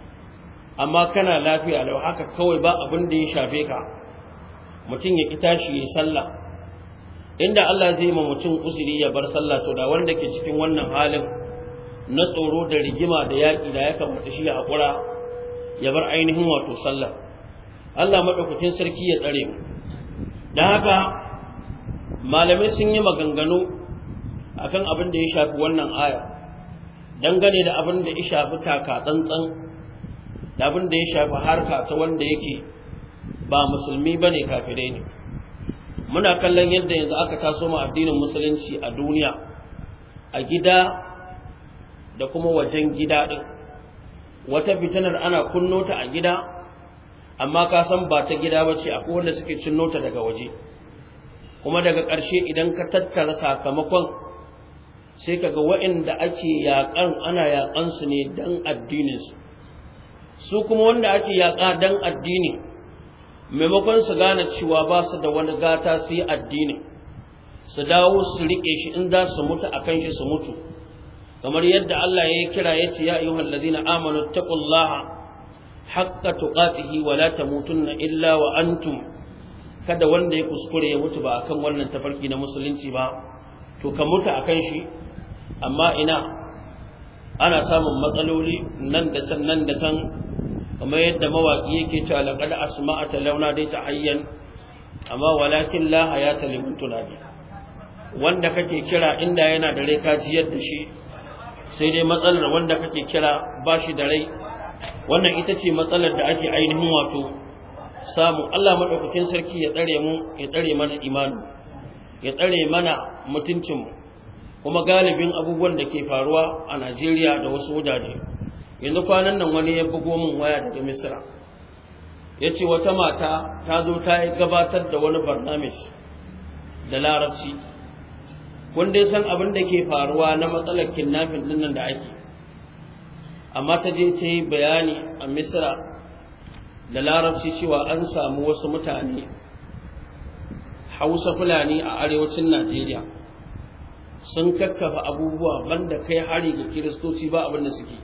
amma kana lafiya lau haka kawai ba abin da ya shafe ka mutum ya ki tashi ya sallah inda Allah zai ma mutum uzuri ya bar sallah to da wanda ke cikin wannan halin na tsoro da rigima da yaƙi da ya kamata shi ya haƙura ya bar ainihin wato sallah Allah maɗaukakin sarki ya tsare mu don haka malamai sun yi maganganu akan abin da ya shafi wannan aya dangane da abin da ya shafi taka tsantsan da abin da ya shafi harka ta wanda yake ba musulmi ba ne kafirai ne muna kallon yadda yanzu aka taso ma addinin musulunci a duniya a gida da kuma wajen gida ɗin wata fitinar ana kunno ta a gida amma ka san ba ta gida ba ce akwai wanda suke cinno ta daga waje kuma daga ƙarshe idan ka tattara sakamakon sai kaga waɗanda ake yaƙan ana yaƙan su ne dan addininsu su kuma wanda ake yaƙa dan addini maimakon su gane cewa ba su da wani gata su yi addini su dawo su riƙe shi in za su mutu a kan shi su mutu kamar yadda Allah ya kira ya ce ya ayyuhal ladina amanu taqullaha haqqa tuqatihi wa la tamutunna illa wa antum kada wanda ya kuskure ya mutu ba akan wannan tafarki na musulunci ba to ka mutu akan shi amma ina ana samun matsaloli nan da can nan da can kamar yadda mawaƙi yake cewa laqad asma'ata launa dai ta hayyan amma walakin la hayata liman tunadi wanda kake kira inda yana da rai ka jiyar da shi sai dai matsalar wanda kake kira ba shi da rai wannan ita ce matsalar da ake ainihin wato samu Allah madaukakin sarki ya tsare mu ya tsare mana imani ya tsare mana mutuncin mu kuma galibin abubuwan da ke faruwa a Najeriya da wasu wajaje yanzu kwanan nan wani ya bugo min waya daga Misra yace wata mata ta zo ta gabatar da wani barnamij da larabci kun dai san abin da ke faruwa na matsalar kidnapping din nan da ake amma ta je ta yi bayani a Misra da larabci cewa an samu wasu mutane Hausa Fulani a arewacin Najeriya sun kakkafa abubuwa banda kai hari ga kiristoci ba abin da suke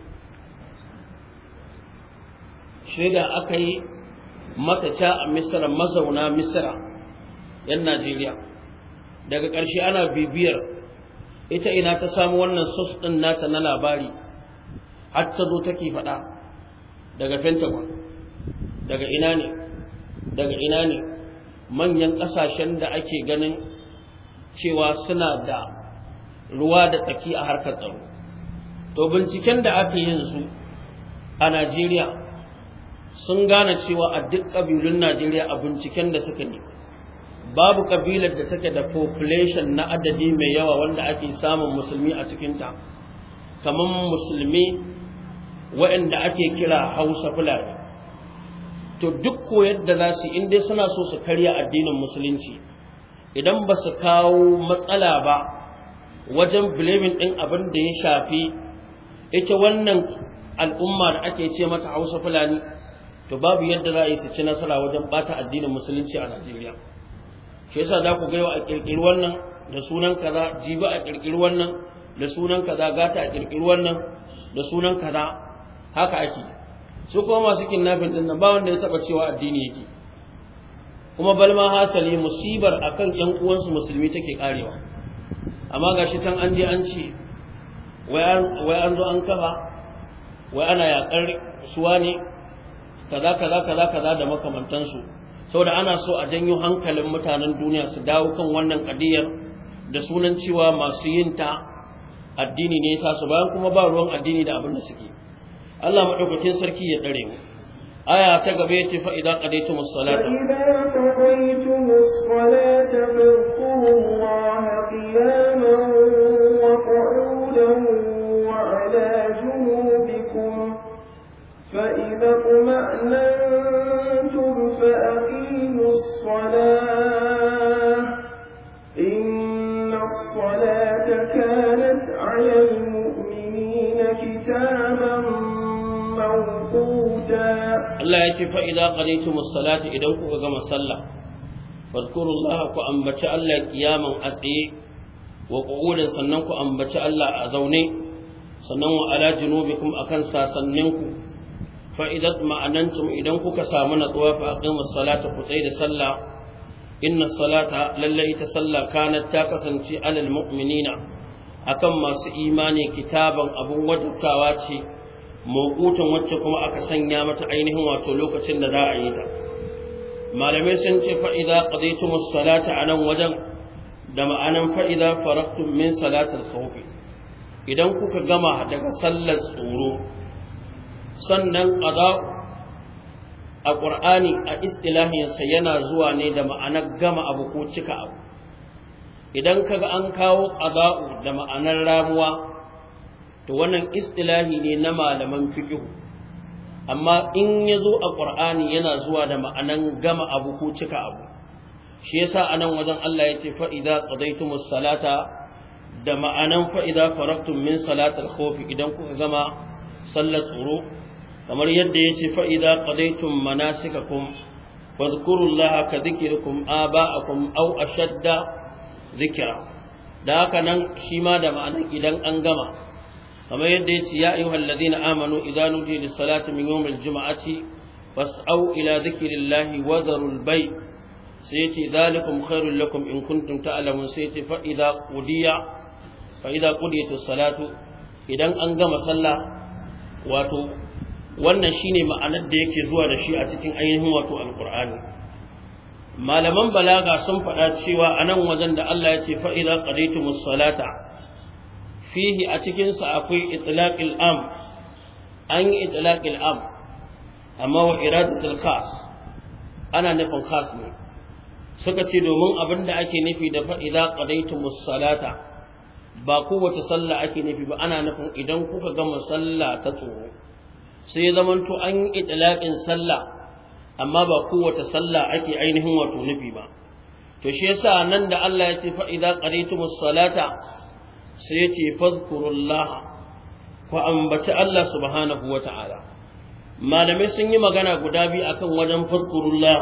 shaida aka yi mataca a misra mazauna misra yan najeriya daga ƙarshe ana bibiyar ita ina ta samu wannan sos ɗin nata na labari har ta zo take faɗa daga pentagon daga ina ne daga ina ne manyan ƙasashen da ake ganin cewa suna da ruwa da tsaki a harkar tsaro to binciken da aka yin su a najeriya sun gane cewa a duk ƙabilun najeriya a binciken da suka yi babu ƙabilar da take da population na adadi mai yawa wanda ake samun musulmi a cikinta kamar musulmi waɗanda ake kira hausa fulani to duk koyar da za su inda suna so su karya addinin musulunci idan ba su kawo matsala ba wajen blaming ɗin abin da ya shafi ita wannan al'umma da ake ce mata hausa fulani to babu yadda za a yi su ci nasara wajen bata addinin musulunci a najeriya shi yasa za ku gaiwa a ƙirƙiri wannan da sunan kaza jibi a ƙirƙiri wannan da sunan kaza gata a ƙirƙiri wannan da sunan kaza haka ake su kuma masu kidnapping din nan ba wanda ya taba cewa addini yake kuma balma hasali musibar akan ƴan uwansu musulmi take karewa amma gashi tan an je an ce wai an zo an kafa wai ana yakar suwa ne kaza kaza kaza kaza da makamantansu saboda ana so a janyo hankalin mutanen duniya su dawo kan wannan kadiyar da sunan cewa masu yin ta addini ne yasa su bayan kuma ba ruwan addini da abin da suke Allah madaukakin sarki ya dare mu aya ta gaba yace fa idan qadaytumus salata فإذا قضيتم الصلاة فاذكروا الله قياما وقعودا وعلى جنوبكم فإذا اطمأننتم فأقيموا الصلاة إن الصلاة كانت على المؤمنين كتابا موقوتا Allah ya ce fa'iza ƙadaitumus salati idan kuka gama sallah, fadkurullah ku ambaci Allah kiyaman a tsaye, wa ƙu'udin sannan ku ambaci Allah a zaune, sannan wa ala junubikum a kan sasanninku, fa'idat ma'anantum idan kuka samu natsuwa fa aqimus salata ku tsaye da sallah, inna salata lallai ita sallah kanat ta kasance alal mu'minina akan masu imani kitaban abun wajabtawa ce. mawukutan wacce kuma aka sanya mata ainihin wato lokacin da za a yi ta malamai sun ce fa'iza ƙadaitumus salata a nan wajen da ma'anan fa'iza faraktun min salatar khawfi idan kuka gama daga sallar tsoro sannan ƙada a ƙur'ani a istilahinsa yana zuwa ne da ma'anar gama abu ko cika abu idan kaga an kawo ƙada'u da ma'anar ramuwa to wannan istilahi ne na malaman fiqh amma in yazo a qur'ani yana zuwa da ma'anan gama abu ko cika abu shi yasa anan wajen Allah yace fa idza qadaytumus salata da ma'anan fa idza faragtum min salatil khawf idan kuka gama sallar tsoro kamar yadda yace fa idza qadaytum manasikakum fadhkurullaha ka dhikrikum aba'akum aw ashadda dhikra da haka nan shi ma da ma'anan idan an gama kamar yadda yace ya ayyuhal ladina amanu idza nudiya lis salati min yawmil jum'ati fas'au ila dhikrillahi wa dharul bay sai yace zalikum khairul lakum in kuntum ta'lamun sai yace fa idza qudiya fa idza qudiyatus salatu idan an gama sallah wato wannan shine ma'anar da yake zuwa da shi a cikin ainihin wato alqur'ani malaman balaga sun faɗa cewa anan wajen da Allah ya ce fa idza qadaytumus salata fihi a cikinsa akwai itlaqil am an yi itlaqil am amma wa iradatul khas ana nufin khas ne suka ce domin abin da ake nufi da fa idza qadaytumus salata ba kowace sallah ake nufi ba ana nufin idan kuka gama sallah ta tsoro sai zaman to an yi itlaqin sallah amma ba kowace sallah ake ainihin wato nufi ba to shi yasa nan da Allah ya ce fa idza qadaytumus salata sai ya ce fazkurullah ku ambaci Allah subhanahu wa ta'ala malamai sun yi magana guda biyu akan wajen fazkurullah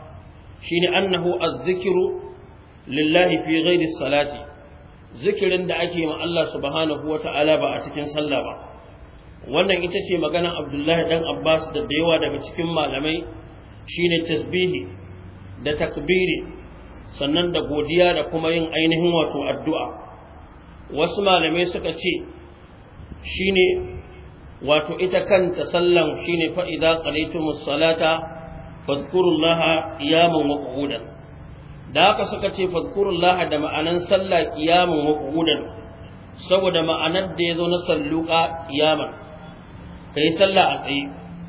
shine annahu az-zikru lillahi fi ghairi salati zikirin da ake ma Allah subhanahu wa ta'ala ba a cikin sallah ba wannan ita ce maganar Abdullahi dan Abbas da da yawa daga cikin malamai shine tasbihi da takbiri sannan da godiya da kuma yin ainihin wato addu'a wasu malamai suka ce shine wato ita kanta sallan shine fa idza qalaytumus salata fadhkurullaha qiyaman wa qu'udan da haka suka ce fadhkurullaha da ma'anan sallah qiyaman wa qu'udan saboda ma'anar da yazo na salluqa qiyaman kai sallah a tsaye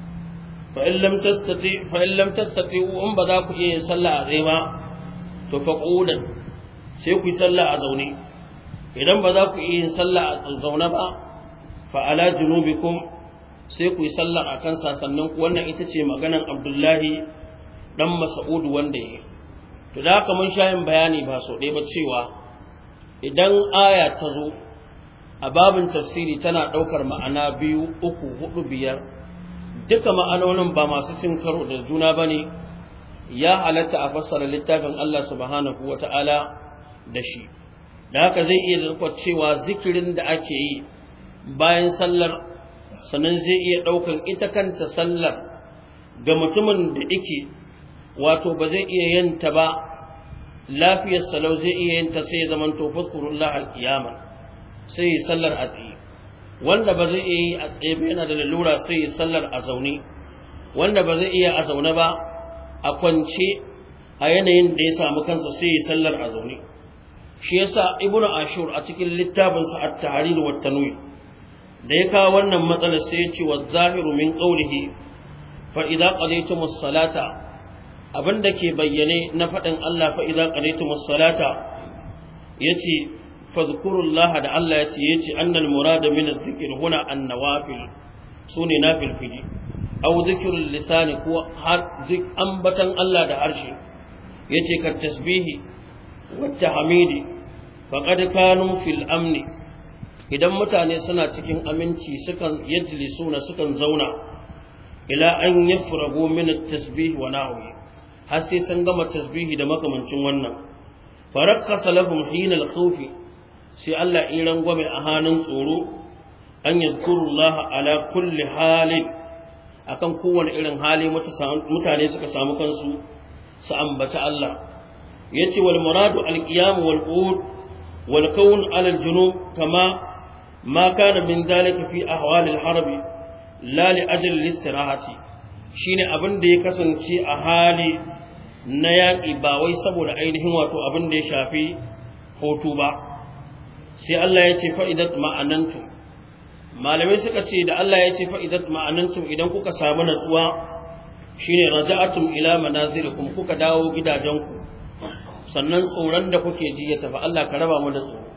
fa in lam tastati fa in lam tastati in ba za ku iya yin sallah a tsaye ba to fa qu'udan sai ku yi sallah a zaune idan ba za ku iya yin sallah a zaune ba fa ala junubikum sai ku yi sallah akan sasannin ku wannan ita ce maganan Abdullahi dan Mas'ud wanda yake to da haka mun shayin bayani ba so ɗaya ba cewa idan aya ta zo a babin tafsiri tana ɗaukar ma'ana biyu uku hudu biyar duka ma'anonin ba masu cin karo da juna ba ne ya halatta a fassara littafin Allah subhanahu wa ta'ala da shi da haka zai iya zarkwa cewa zikirin da ake yi bayan sallar sannan zai iya ɗaukar ita kanta sallar ga mutumin da ike wato ba zai iya yanta ba lafiyar salau zai iya yanta sai ya zaman to fuskurullah al-qiyama sai ya sallar a tsaye wanda ba zai iya yi a tsaye ba yana da lalura sai ya sallar a zaune wanda ba zai iya a zaune ba a kwance a yanayin da ya samu kansa sai ya sallar a zaune shi yasa ibnu ashur a cikin littafin sa at-tahrir wa tanwir da ya kawo wannan matsalar sai ya ce wa zahiru min qawlihi fa idza qadaytumus salata abinda ke bayyane na faɗin Allah fa idza qadaytumus salata yace fadhkurullah da Allah yace yace annal murada min adh-dhikr huna an-nawafil sune nafil fili aw dhikrul lisani ko har zik ambatan Allah da harshe yace ka tasbihi wa tahmidi faqad kanu fil amni idan mutane suna cikin aminci sukan yajlisuna sukan zauna ila an yafragu min at-tasbih wa nahwi har sai sun gama tasbihi da makamancin wannan farakkasa lahum hina al-khawf sai Allah ya rangwame a hannun tsoro an yadhkurullah ala kulli halin akan kowane irin hali mutane suka samu kansu su ambaci Allah yace wal muradu al-qiyam wal qud wal kawn ala al-junub kama ma kana min dhalika fi ahwal al-harb la li ajli al-istirahati shine abin da ya kasance a hali na yaƙi ba wai saboda ainihin wato abin da ya shafi hoto ba sai Allah ya ce fa'idat ma'anantum malamai suka ce da Allah ya ce fa'idat ma'anantum idan kuka samu natsuwa shine raja'atum ila manazilikum kuka dawo gidajenku sannan tsoron da kuke ji ya tafi Allah ka raba mu da tsoro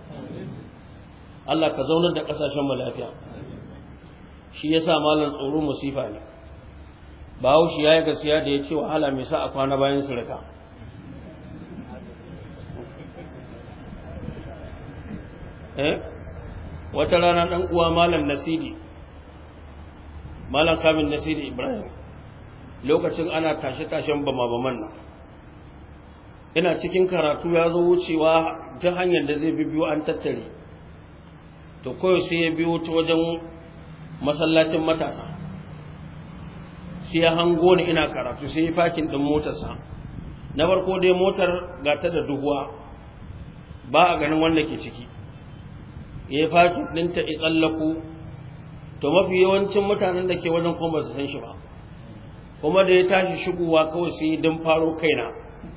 Allah ka zaunar da kasashen mu lafiya shi yasa malam tsoro musifa ne bahaushe ya yi gaskiya da ya ce wahala mai sa a kwana bayan surika eh wata rana ɗan uwa malam nasiri malam samin nasiri ibrahim lokacin ana tashe-tashen bama-baman nan ina cikin karatu ya zo wucewa ta hanyar da zai biyo an tattare to kawai sai ya biyo ta wajen masallacin matasa sai ya hango ni ina karatu sai ya fakin din motarsa na farko dai motar ga ta da duhuwa ba a ganin wanda ke ciki ya fakin ɗinta ya tsallaku to mafi yawancin mutanen da ke wajen kuma ba su san shi ba kuma da ya tashi shigowa kawai sai don faro kaina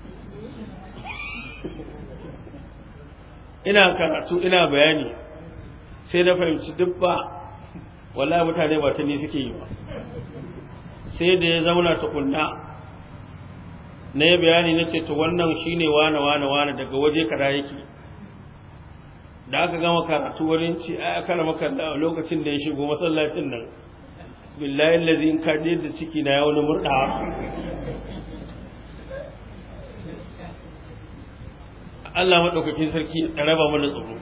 ina karatu ina bayani sai na fahimci duk ba wallahi mutane ba ta ni suke yi ba sai da ya zauna tukunna na yi bayani na ce to wannan shine wane wane wane daga waje kada yake da aka gama karatu wurin ci a aka rama kalla a lokacin da ya shigo masallacin nan billahi allazi in kaje da ciki na ya wani murda Allah madaukakin sarki ya raba mana tsoro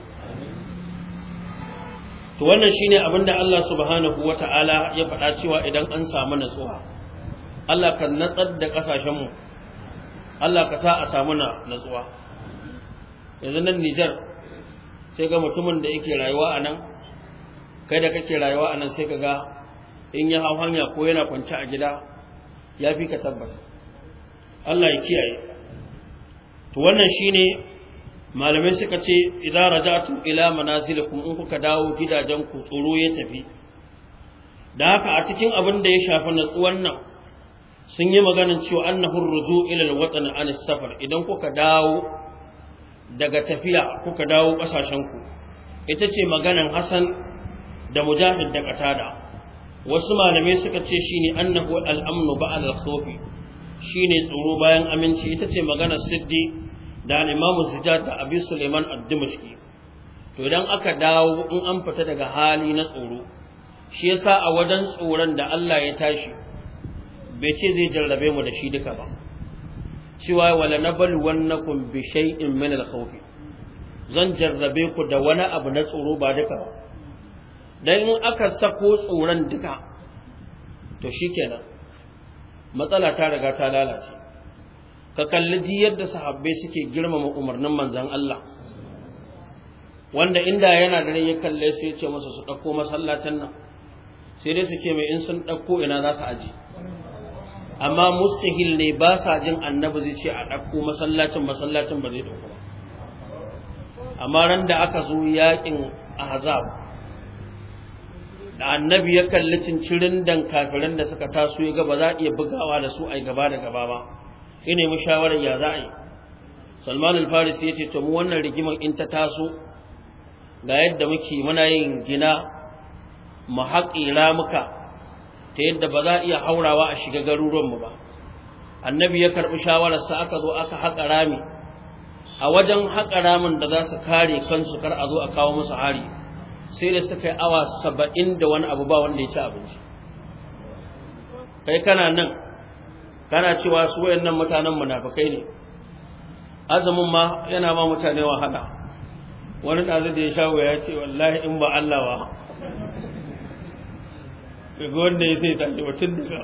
to wannan shine abinda Allah subhanahu wata'ala ya faɗa cewa idan an samu natsuwa Allah kan natsar da kasashen mu Allah ka sa a samu natsuwa yanzu nan Niger sai ga mutumin da yake rayuwa a nan kai da kake rayuwa a nan sai ka ga in ya hau hanya ko yana kwance a gida ya fi ka tabbas Allah ya kiyaye to wannan shine malamai suka ce idan raja'tum ila manazilikum in kuka dawo gidajen ku tsoro ya tafi da haka a cikin abin da ya shafi natsuwan nan sun yi maganin cewa annahu ruju ila alwatan an safar idan kuka dawo daga tafiya kuka dawo kasashen ku ita ce maganan Hassan da Mujahid da Qatada wasu malamai suka ce shine annahu al-amnu ba'da al-khawfi shine tsoro bayan aminci ita ce maganar Siddi da al-Imam Zijad da Abi Sulaiman ad-Dimashqi to idan aka dawo in an fita daga hali na tsoro shi yasa a wajen tsoron da Allah ya tashi bai ce zai jarrabe mu da shi duka ba cewa wala nablu wannakum bi shay'in min al-khawf zan jarrabe ku da wani abu na tsoro ba duka ba dan in aka sako tsoron duka to shikenan matsala ta riga ta lalace ka kalli ji yadda sahabbai suke girmama umarnin manzon Allah wanda inda yana da ya kalle sai ya ce masa su dauko masallacin nan sai dai su ce mai in sun dauko ina za su aji amma mustahil ne ba sa jin annabi zai ce a dauko masallacin masallacin ba zai dauko ba amma ran da aka zo yakin ahzab da annabi ya kalli cincirin dan kafiran da suka taso ya ga ba za a iya bugawa da su ai gaba da gaba ba ina mu shawarar ya za a yi Salman al-Farisi yace to mu wannan rigimar in ta taso ga yadda muke muna yin gina mu haƙira muka ta yadda ba za a iya haurawa a shiga garuruwanmu ba annabi ya karɓi shawararsa aka zo aka haƙa rami a wajen haƙa ramin da za su kare kansu kar a zo a kawo musu hari sai da suka yi awa saba'in da wani abu ba wanda ya ci abinci kai kana nan kana cewa su wayannan mutanen munafukai ne azumin ma yana ma mutane wahala wani ɗazu da ya sha ya ce wallahi in ba Allah ba daga wanda ya sai sace tun daga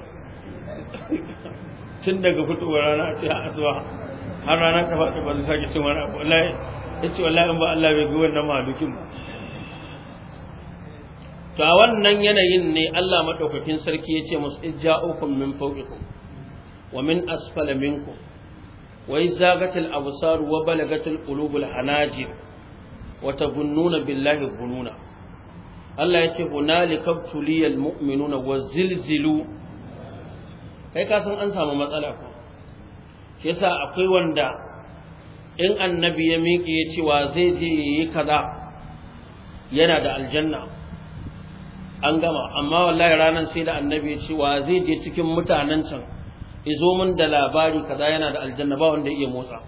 tun daga fitowar rana a ce a asuwa har rana ta faɗi ba su sake cin wani abu wallahi ya ce wallahi in ba Allah bai ga wannan malukin ba to a wannan yanayin ne Allah madaukakin sarki ya ce musu ijja'ukum min fawqikum wa min asfala minkum wa izagatil absar wa balagatil qulubul hanajir wa tabunnuna billahi bununa Allah ya ce hunalika tuliyal mu'minuna wa zilzilu kai ka san an samu matsala ko shi yasa akwai wanda in annabi ya miƙe ya cewa zai je yi kaza yana da aljanna an gama amma wallahi ranar sai da annabi ya cewa zai je cikin mutanen can izo min da labari kaza yana da aljanna ba wanda iya motsa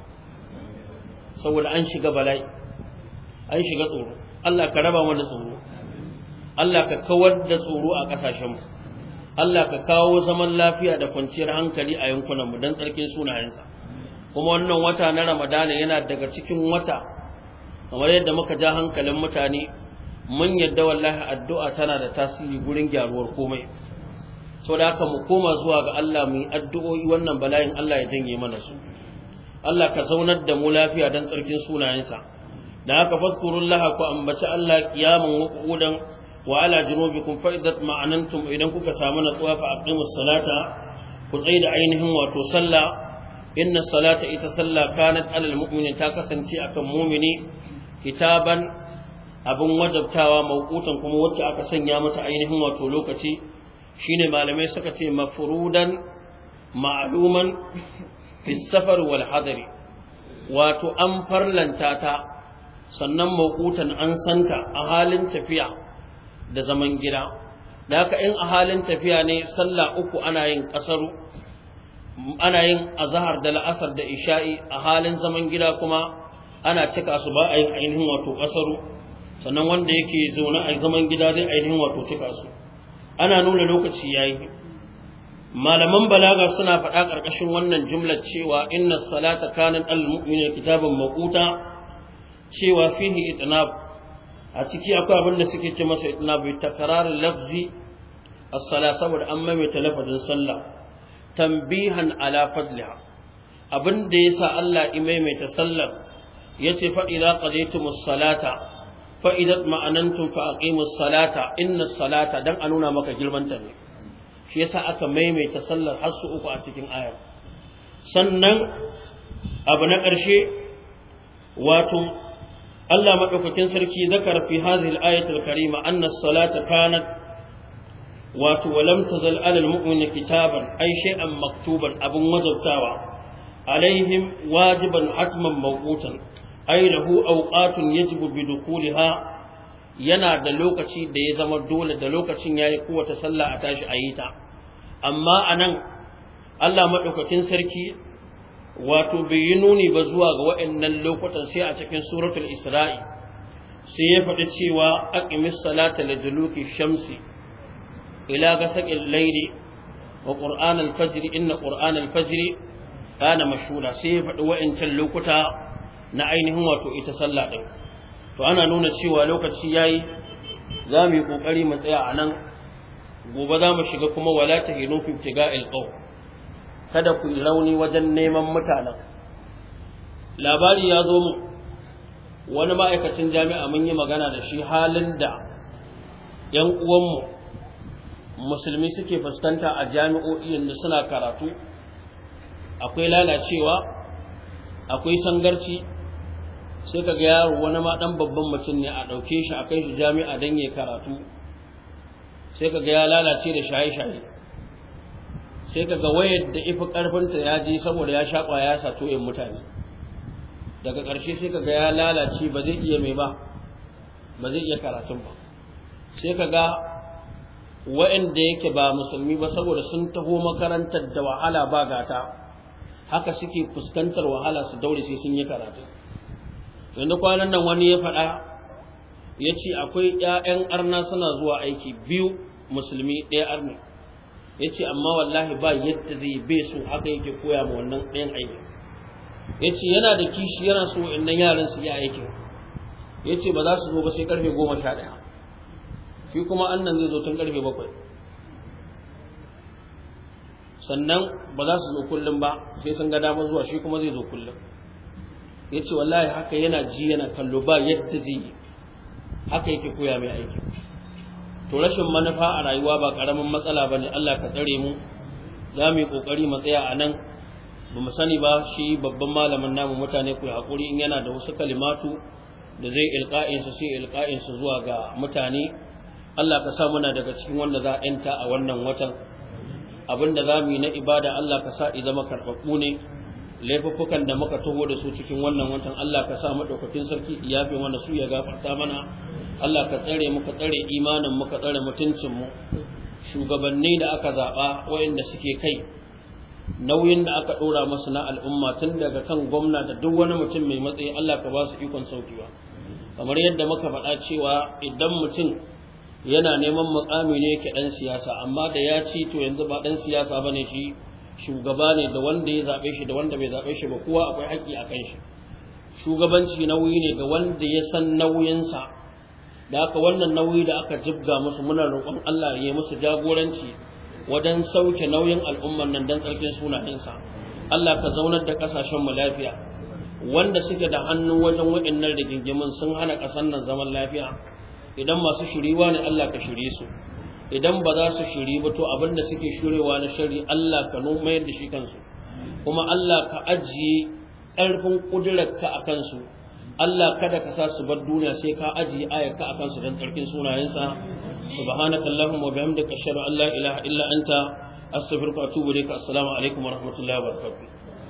saboda an shiga bala'i an shiga tsoro Allah ka raba mu da tsoro Allah ka kawar da tsoro a ƙasashenmu Allah ka kawo zaman lafiya da kwanciyar hankali a yankunanmu don tsarkin sunayensa kuma wannan wata na ramadana yana daga cikin wata kamar yadda muka ja hankalin mutane mun yadda wallahi addu'a tana da tasiri gurin gyaruwar komai sau da haka mu koma zuwa ga Allah mu yi addu'o'i wannan bala'in Allah ya janye mana su Allah ka zaunar da mu lafiya don tsarkin sunayensa da haka fadkurullaha ku ambaci Allah kiyamun wa qu'udan wa ala junubikum fa idat ma'anantum idan kuka samu natsuwa fa aqimus salata ku tsaida ainihin wato sallah inna salata ita sallah kanat alal mu'mini ta kasance akan mu'mini kitaban abin wajabtawa mawqutan kuma wacce aka sanya mata ainihin wato lokaci shine malamai suka ce mafrudan ma'luman fi safar wal hadari wato an farlanta ta sannan mawqutan an santa a halin tafiya da zaman gida da haka in a halin tafiya ne sallah uku ana yin kasaru ana yin azhar da la'asar da isha'i a halin zaman gida kuma ana cika su ba a yin ainihin wato kasaru sannan wanda yake zaune a zaman gida zai ainihin wato cika su ana nuna lokaci yayi malaman balaga suna faɗa ƙarƙashin wannan jumlar cewa inna salata kanat al-mu'mina kitaban maquta cewa fihi itnab a ciki akwai abin da suke ce masa itnab bi takrar lafzi as-sala saboda an maimaita lafazin sallah tanbihan ala fadliha abin da yasa Allah ya maimaita sallar yace fa idza qadaytumus salata fa idza ma'anantum fa aqimus salata inna salata dan a nuna maka girmanta ne shi yasa aka maimaita sallar har su uku a cikin ayar sannan abu na ƙarshe wato Allah madaukakin sarki zakar fi hadhihi al-ayati al-karima anna as-salata kanat wato walam tazal ala al-mu'mini kitaban ay shay'an maktuban abun wajabtawa alaihim wajiban hatman mawqutan ay lahu awqatun yajibu bi dukhuliha yana da lokaci da ya zama dole da lokacin yayi kowace sallah a tashi a yi ta amma anan Allah madaukakin sarki wato bai yi nuni ba zuwa ga waɗannan lokutan sai a cikin suratul isra'i sai ya faɗi cewa aqimis salata liduluki shamsi ila gasaqil layli wa qur'an al-fajr inna qur'an al-fajr kana mashhura sai ya faɗi waɗancan lokuta na ainihin wato ita sallah din to ana nuna cewa lokaci yayi za mu yi kokari mu tsaya a nan gobe za mu shiga kuma wala tahinu fi ibtiga'il qawm kada ku yi rauni wajen neman mutanen labari ya zo mu wani ma'aikacin jami'a mun yi magana da shi halin da 'yan uwanmu musulmi suke fuskanta a jami'o'i da suna karatu akwai lalacewa akwai sangarci sai ka ga yaro wani ma dan babban mutum ne a ɗauke shi a kai shi jami'a don ya karatu sai ka ga ya lalace da shaye-shaye sai kaga wayar da ifi karfinta ya je saboda ya shaƙwa ya sato yin mutane daga ƙarshe sai kaga ya lalace ba zai iya mai ba ba zai iya karatun ba sai kaga wa'anda yake ba musulmi ba saboda sun taho makarantar da wahala ba gata haka suke fuskantar wahala su daure sai sun yi karatu yanzu kwanan nan wani ya faɗa ya ce akwai 'ya'yan arna suna zuwa aiki biyu musulmi ɗaya arni ya ce amma wallahi ba yadda zai bai so haka yake koya ma wannan ɗayan aiki ya ce yana da kishi yana so innan yaran su yi aikin ya ce ba za su zo ba sai karfe goma sha ɗaya shi kuma annan zai zo tun karfe bakwai sannan ba za su zo kullum ba sai sun ga dama zuwa shi kuma zai zo kullum ya ce wallahi haka yana ji yana kallo ba yadda zai yi haka yake koya mai aiki to rashin manufa a rayuwa ba karamin matsala bane Allah ka tsare mu za mu yi kokari mu tsaya a nan ba mu sani ba shi babban malamin namu mutane ku hakuri in yana da wasu kalimatu da zai ilqa'in su sai ilqa'in su zuwa ga mutane Allah ka sa muna daga cikin wanda za a yanta a wannan watan abinda za mu yi na ibada Allah ka sa i zama karɓaɓɓu ne laifuffukan da muka taho da su cikin wannan watan Allah ka sa madaukakin sarki iyafe wanda su ya gafarta mana Allah ka tsare mu ka tsare imanin mu ka tsare mutuncin mu shugabanni da aka zaba wayanda suke kai nauyin da aka dora musu na al'umma tun daga kan gwamna da duk wani mutum mai matsayi Allah ka ba su ikon saukiwa kamar yadda muka faɗa cewa idan mutum yana neman mukami ne yake dan siyasa amma da ya ci to yanzu ba dan siyasa bane shi shugaba ne da wanda ya zabe shi da wanda bai zabe shi ba kowa akwai haƙƙi a kan shi shugabanci nauyi ne ga wanda ya san nauyinsa da aka wannan nauyi da aka jibga musu muna roƙon Allah ya musu jagoranci wajen sauke nauyin al'umman nan dan tsarkin sunayensa Allah ka zaunar da kasashen mu lafiya wanda suke da hannu wajen waɗannan rigingimin sun hana ƙasar nan zaman lafiya idan masu shiriwa ne Allah ka shirye su idan ba za su shiri ba to abin da suke shirewa na shari Allah ka mayar da shi kansu kuma Allah ka ajiye ƙarfin ƙudurarka a kansu Allah kada ka sa su bar duniya sai ka ajiye ayarka a kansu don tsarkin sunayensa subhanaka allahumma wa bihamdika ashhadu an la ilaha illa anta astaghfiruka wa atubu ilayka assalamu alaikum wa rahmatullahi wa barakatuh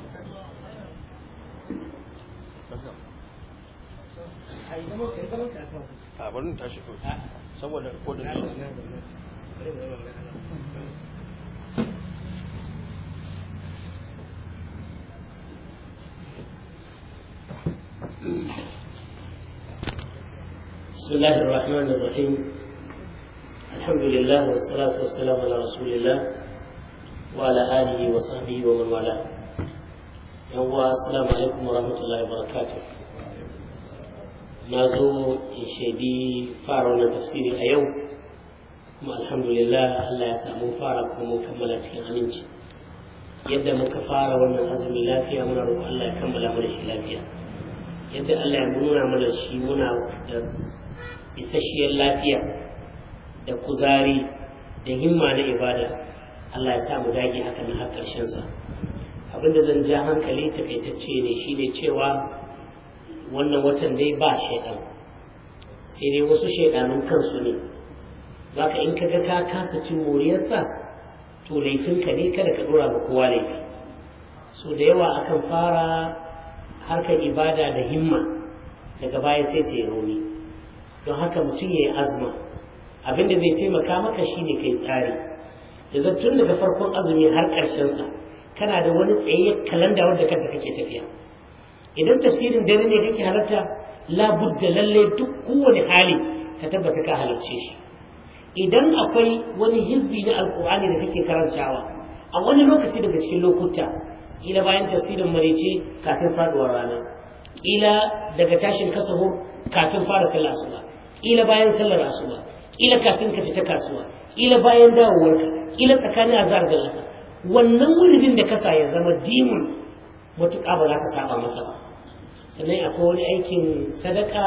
a bari tashi saboda kodin بسم الله الرحمن الرحيم الحمد لله والصلاة والسلام على رسول الله وعلى آله وصحبه ومن والاه يوم السلام عليكم ورحمة الله وبركاته na zo in shaidi fara wannan tafsiri a yau kuma alhamdulillah Allah ya samu fara kuma mun kammala cikin aminci yadda muka fara wannan azumi lafiya muna roƙon Allah ya kammala mana shi lafiya yadda Allah ya nuna mana shi muna da isasshiyar lafiya da kuzari da himma na ibada Allah ya sa mu dage haka na har ƙarshen sa abinda zan ja hankali takaitacce ne shine cewa wannan watan dai ba shaidan sai dai wasu shaidanun kansu ne zaka in ka ga ka kasa cin moriyarsa to laifinka ne kada ka dora ma kowa laifi so da yawa akan fara harkar ibada da himma daga baya sai ta yi rauni don haka mutum ya yi azma abinda zai taimaka maka shine kai tsari da tun daga farkon azumi har ƙarshensa kana da wani tsayayyar kalanda wanda kanta kake tafiya idan tafsirin dare ne kake halarta labudda lalle duk kowane hali ka tabbata ka halarce shi idan akwai wani hizbi na alkur'ani da kake karantawa a wani lokaci daga cikin lokuta kila bayan tafsirin marece kafin faduwar rana kila daga tashin kasaho kafin fara sallar asuba kila bayan sallar asuba kila kafin ka fita kasuwa kila bayan dawowarka kila tsakanin azhar da lasa wannan wuridin da kasa ya zama dimun matuƙa ba za ka saba masa ba sannan akwai wani aikin sadaka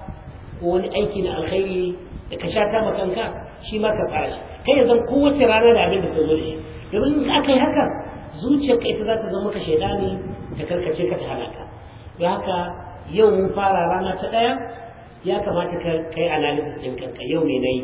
ko wani aiki na alkhairi da ka sha ta kanka shi ma ka fara shi kai ya zan kowace rana da abin da ta zo da shi domin in aka yi haka zuciyarka ita za ta zama ka shaidani ta karkace ka ta halaka don haka yau mun fara rana ta ɗaya ya kamata ka kai analysis ɗin kanka yau me na yi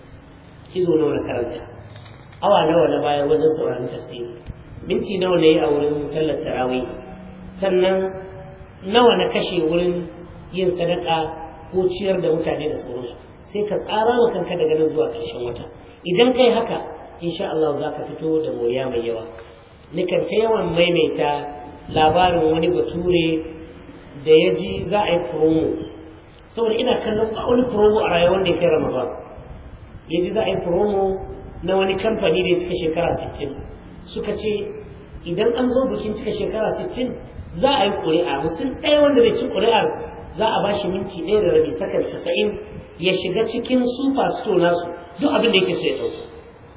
izo nawa na karanta awa nawa na bayar wajen sauraron tafsiri minti nawa na yi a wurin sallar tarawih sannan nawa na kashe wurin yin sadaka ko ciyar da mutane da sauransu sai ka tsara wa kanka daga nan zuwa ƙarshen wata idan kai haka insha Allah za ka fito da moriya mai yawa nikan ta yawan maimaita labarin wani bature da ya ji za a yi promo saboda ina kallon wani promo a rayuwar da ya kai ramadan ya ji za a yi promo na wani kamfani da ya cika shekara 60 suka ce idan an zo bikin cika shekara 60 za a yi ƙuri'a mutum ɗaya wanda bai ci ƙuri'ar za a bashi minti ɗaya da rabi sakar 90 ya shiga cikin super store nasu duk abin da yake so ya ɗauka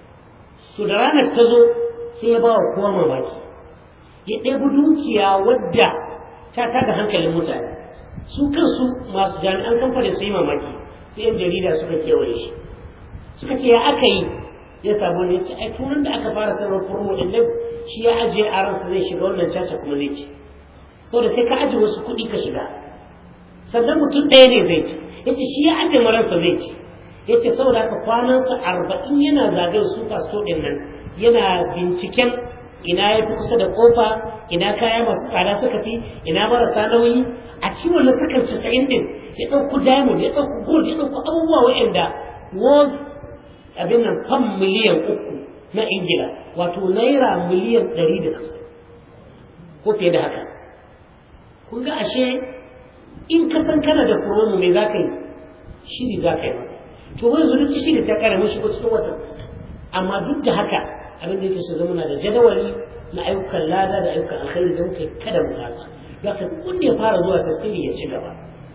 to da ranar ta zo sai ya ba wa kowa mamaki ya ɗebi dukiya wadda ta tada hankalin mutane su kansu masu jami'an kamfani su yi mamaki sai yan jarida suka kewaye shi suka ce ya aka yi ya samu ne ce ai turan da aka fara sanar promo din nan shi ya ajiye a ransa zai shiga wannan caca kuma zai ci saboda sai ka ajiye wasu kuɗi ka shiga sannan mutum ɗaya ne zai ci ya ce shi ya ajiye maransa zai ci ya ce saboda haka kwanansa arba'in yana zagaye su kaso ɗin nan yana binciken ina ya fi kusa da kofa ina kaya masu tsada suka fi ina marasa nauyi a cikin wannan sakar casa'in din ya ɗauko diamond ya ɗauko gold ya ɗauko abubuwa waɗanda world abin nan fan miliyan uku na ingila wato naira miliyan ɗari da hamsin ko fiye da haka kun ga ashe in ka san kana da promo me za ka yi shiri za ka yi masa to wani zunuci shi da ta kare mashi ko cikin watan amma duk da haka abin da yake so zama na da jadawali na ayyukan lada da ayyukan alkhairi don kai kada mu kasa za ka wanda ya fara zuwa tasiri ya ci gaba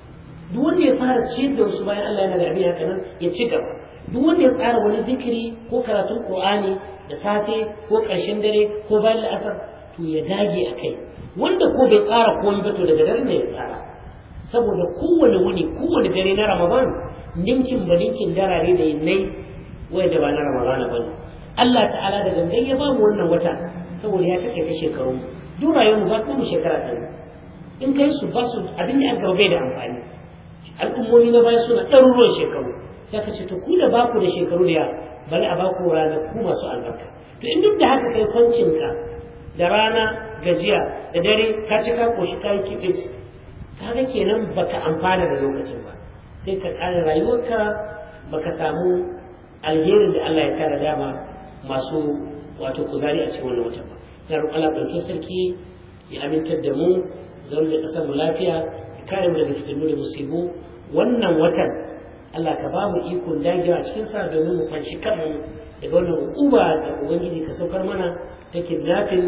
duk wanda ya fara ciyar da wasu bayan Allah yana da abin haka nan ya ci gaba duk wanda ya tsara wani zikiri ko karatun Qur'ani da safe ko ƙarshen dare ko bayan la'asar to ya dage a kai wanda ko bai tsara komai ba to daga dare ne ya tsara saboda kowane wuni kowane dare na Ramadan ninkin ba ninkin darare da yinnai wanda ba na Ramadan ba ne Allah ta'ala da gangan ya ba mu wannan wata saboda ya take ta shekaru duk rayuwar mu ba mu shekara ɗaya in kai su ba su abin da aka bai da amfani al'ummomi na baya suna ɗaruruwan shekaru sai ka ce to ku da baku da shekaru da yawa bari a baku ranaku masu albarka to in duk da haka kai kwancinka da rana gajiya da dare ka ci ka koshi ka yi kibis kaga kenan baka amfana da lokacin ba sai ka ƙara rayuwarka baka samu alherin da Allah ya kara dama masu wato kuzari a cikin wannan watan ba na roƙon Allah ɗauke sarki ya amintar da mu zaune da ƙasar mu lafiya ya kare mu daga fitinu da musibu wannan watan Allah ka ba mu ikon dagewa a cikin sa domin mu kwanci kanmu daga wannan hukuma da ubangiji ka saukar mana ta kidnapping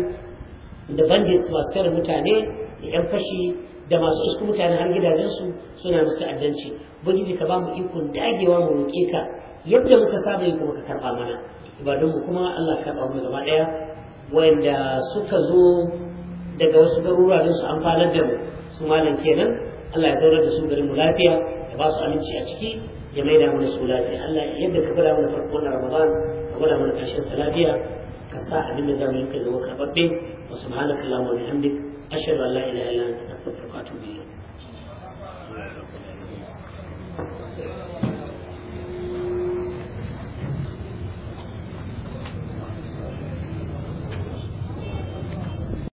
da bandits masu tare mutane da yan fashi da masu isku mutane har gidajensu suna musu ta'addanci ubangiji ka ba mu ikon dagewa mu roƙe ka yadda muka saba yi kuma ka karɓa mana ibadunmu kuma Allah ka karɓa mu gaba ɗaya wanda suka zo daga wasu garuruwa don su amfanar da mu su malam kenan Allah ya zaunar da su garin mu lafiya ya ba su aminci a ciki ya maida mana su lafiya Allah yadda ka gwada mana farko na Ramadan ka gwada mana ƙarshen sa lafiya ka sa abin da zamu yi ka zama karɓaɓɓe wa subhanakallahumma wa bihamdik ashhadu an la ilaha illa anta astaghfiruka wa atubu ilayk alhamdulillah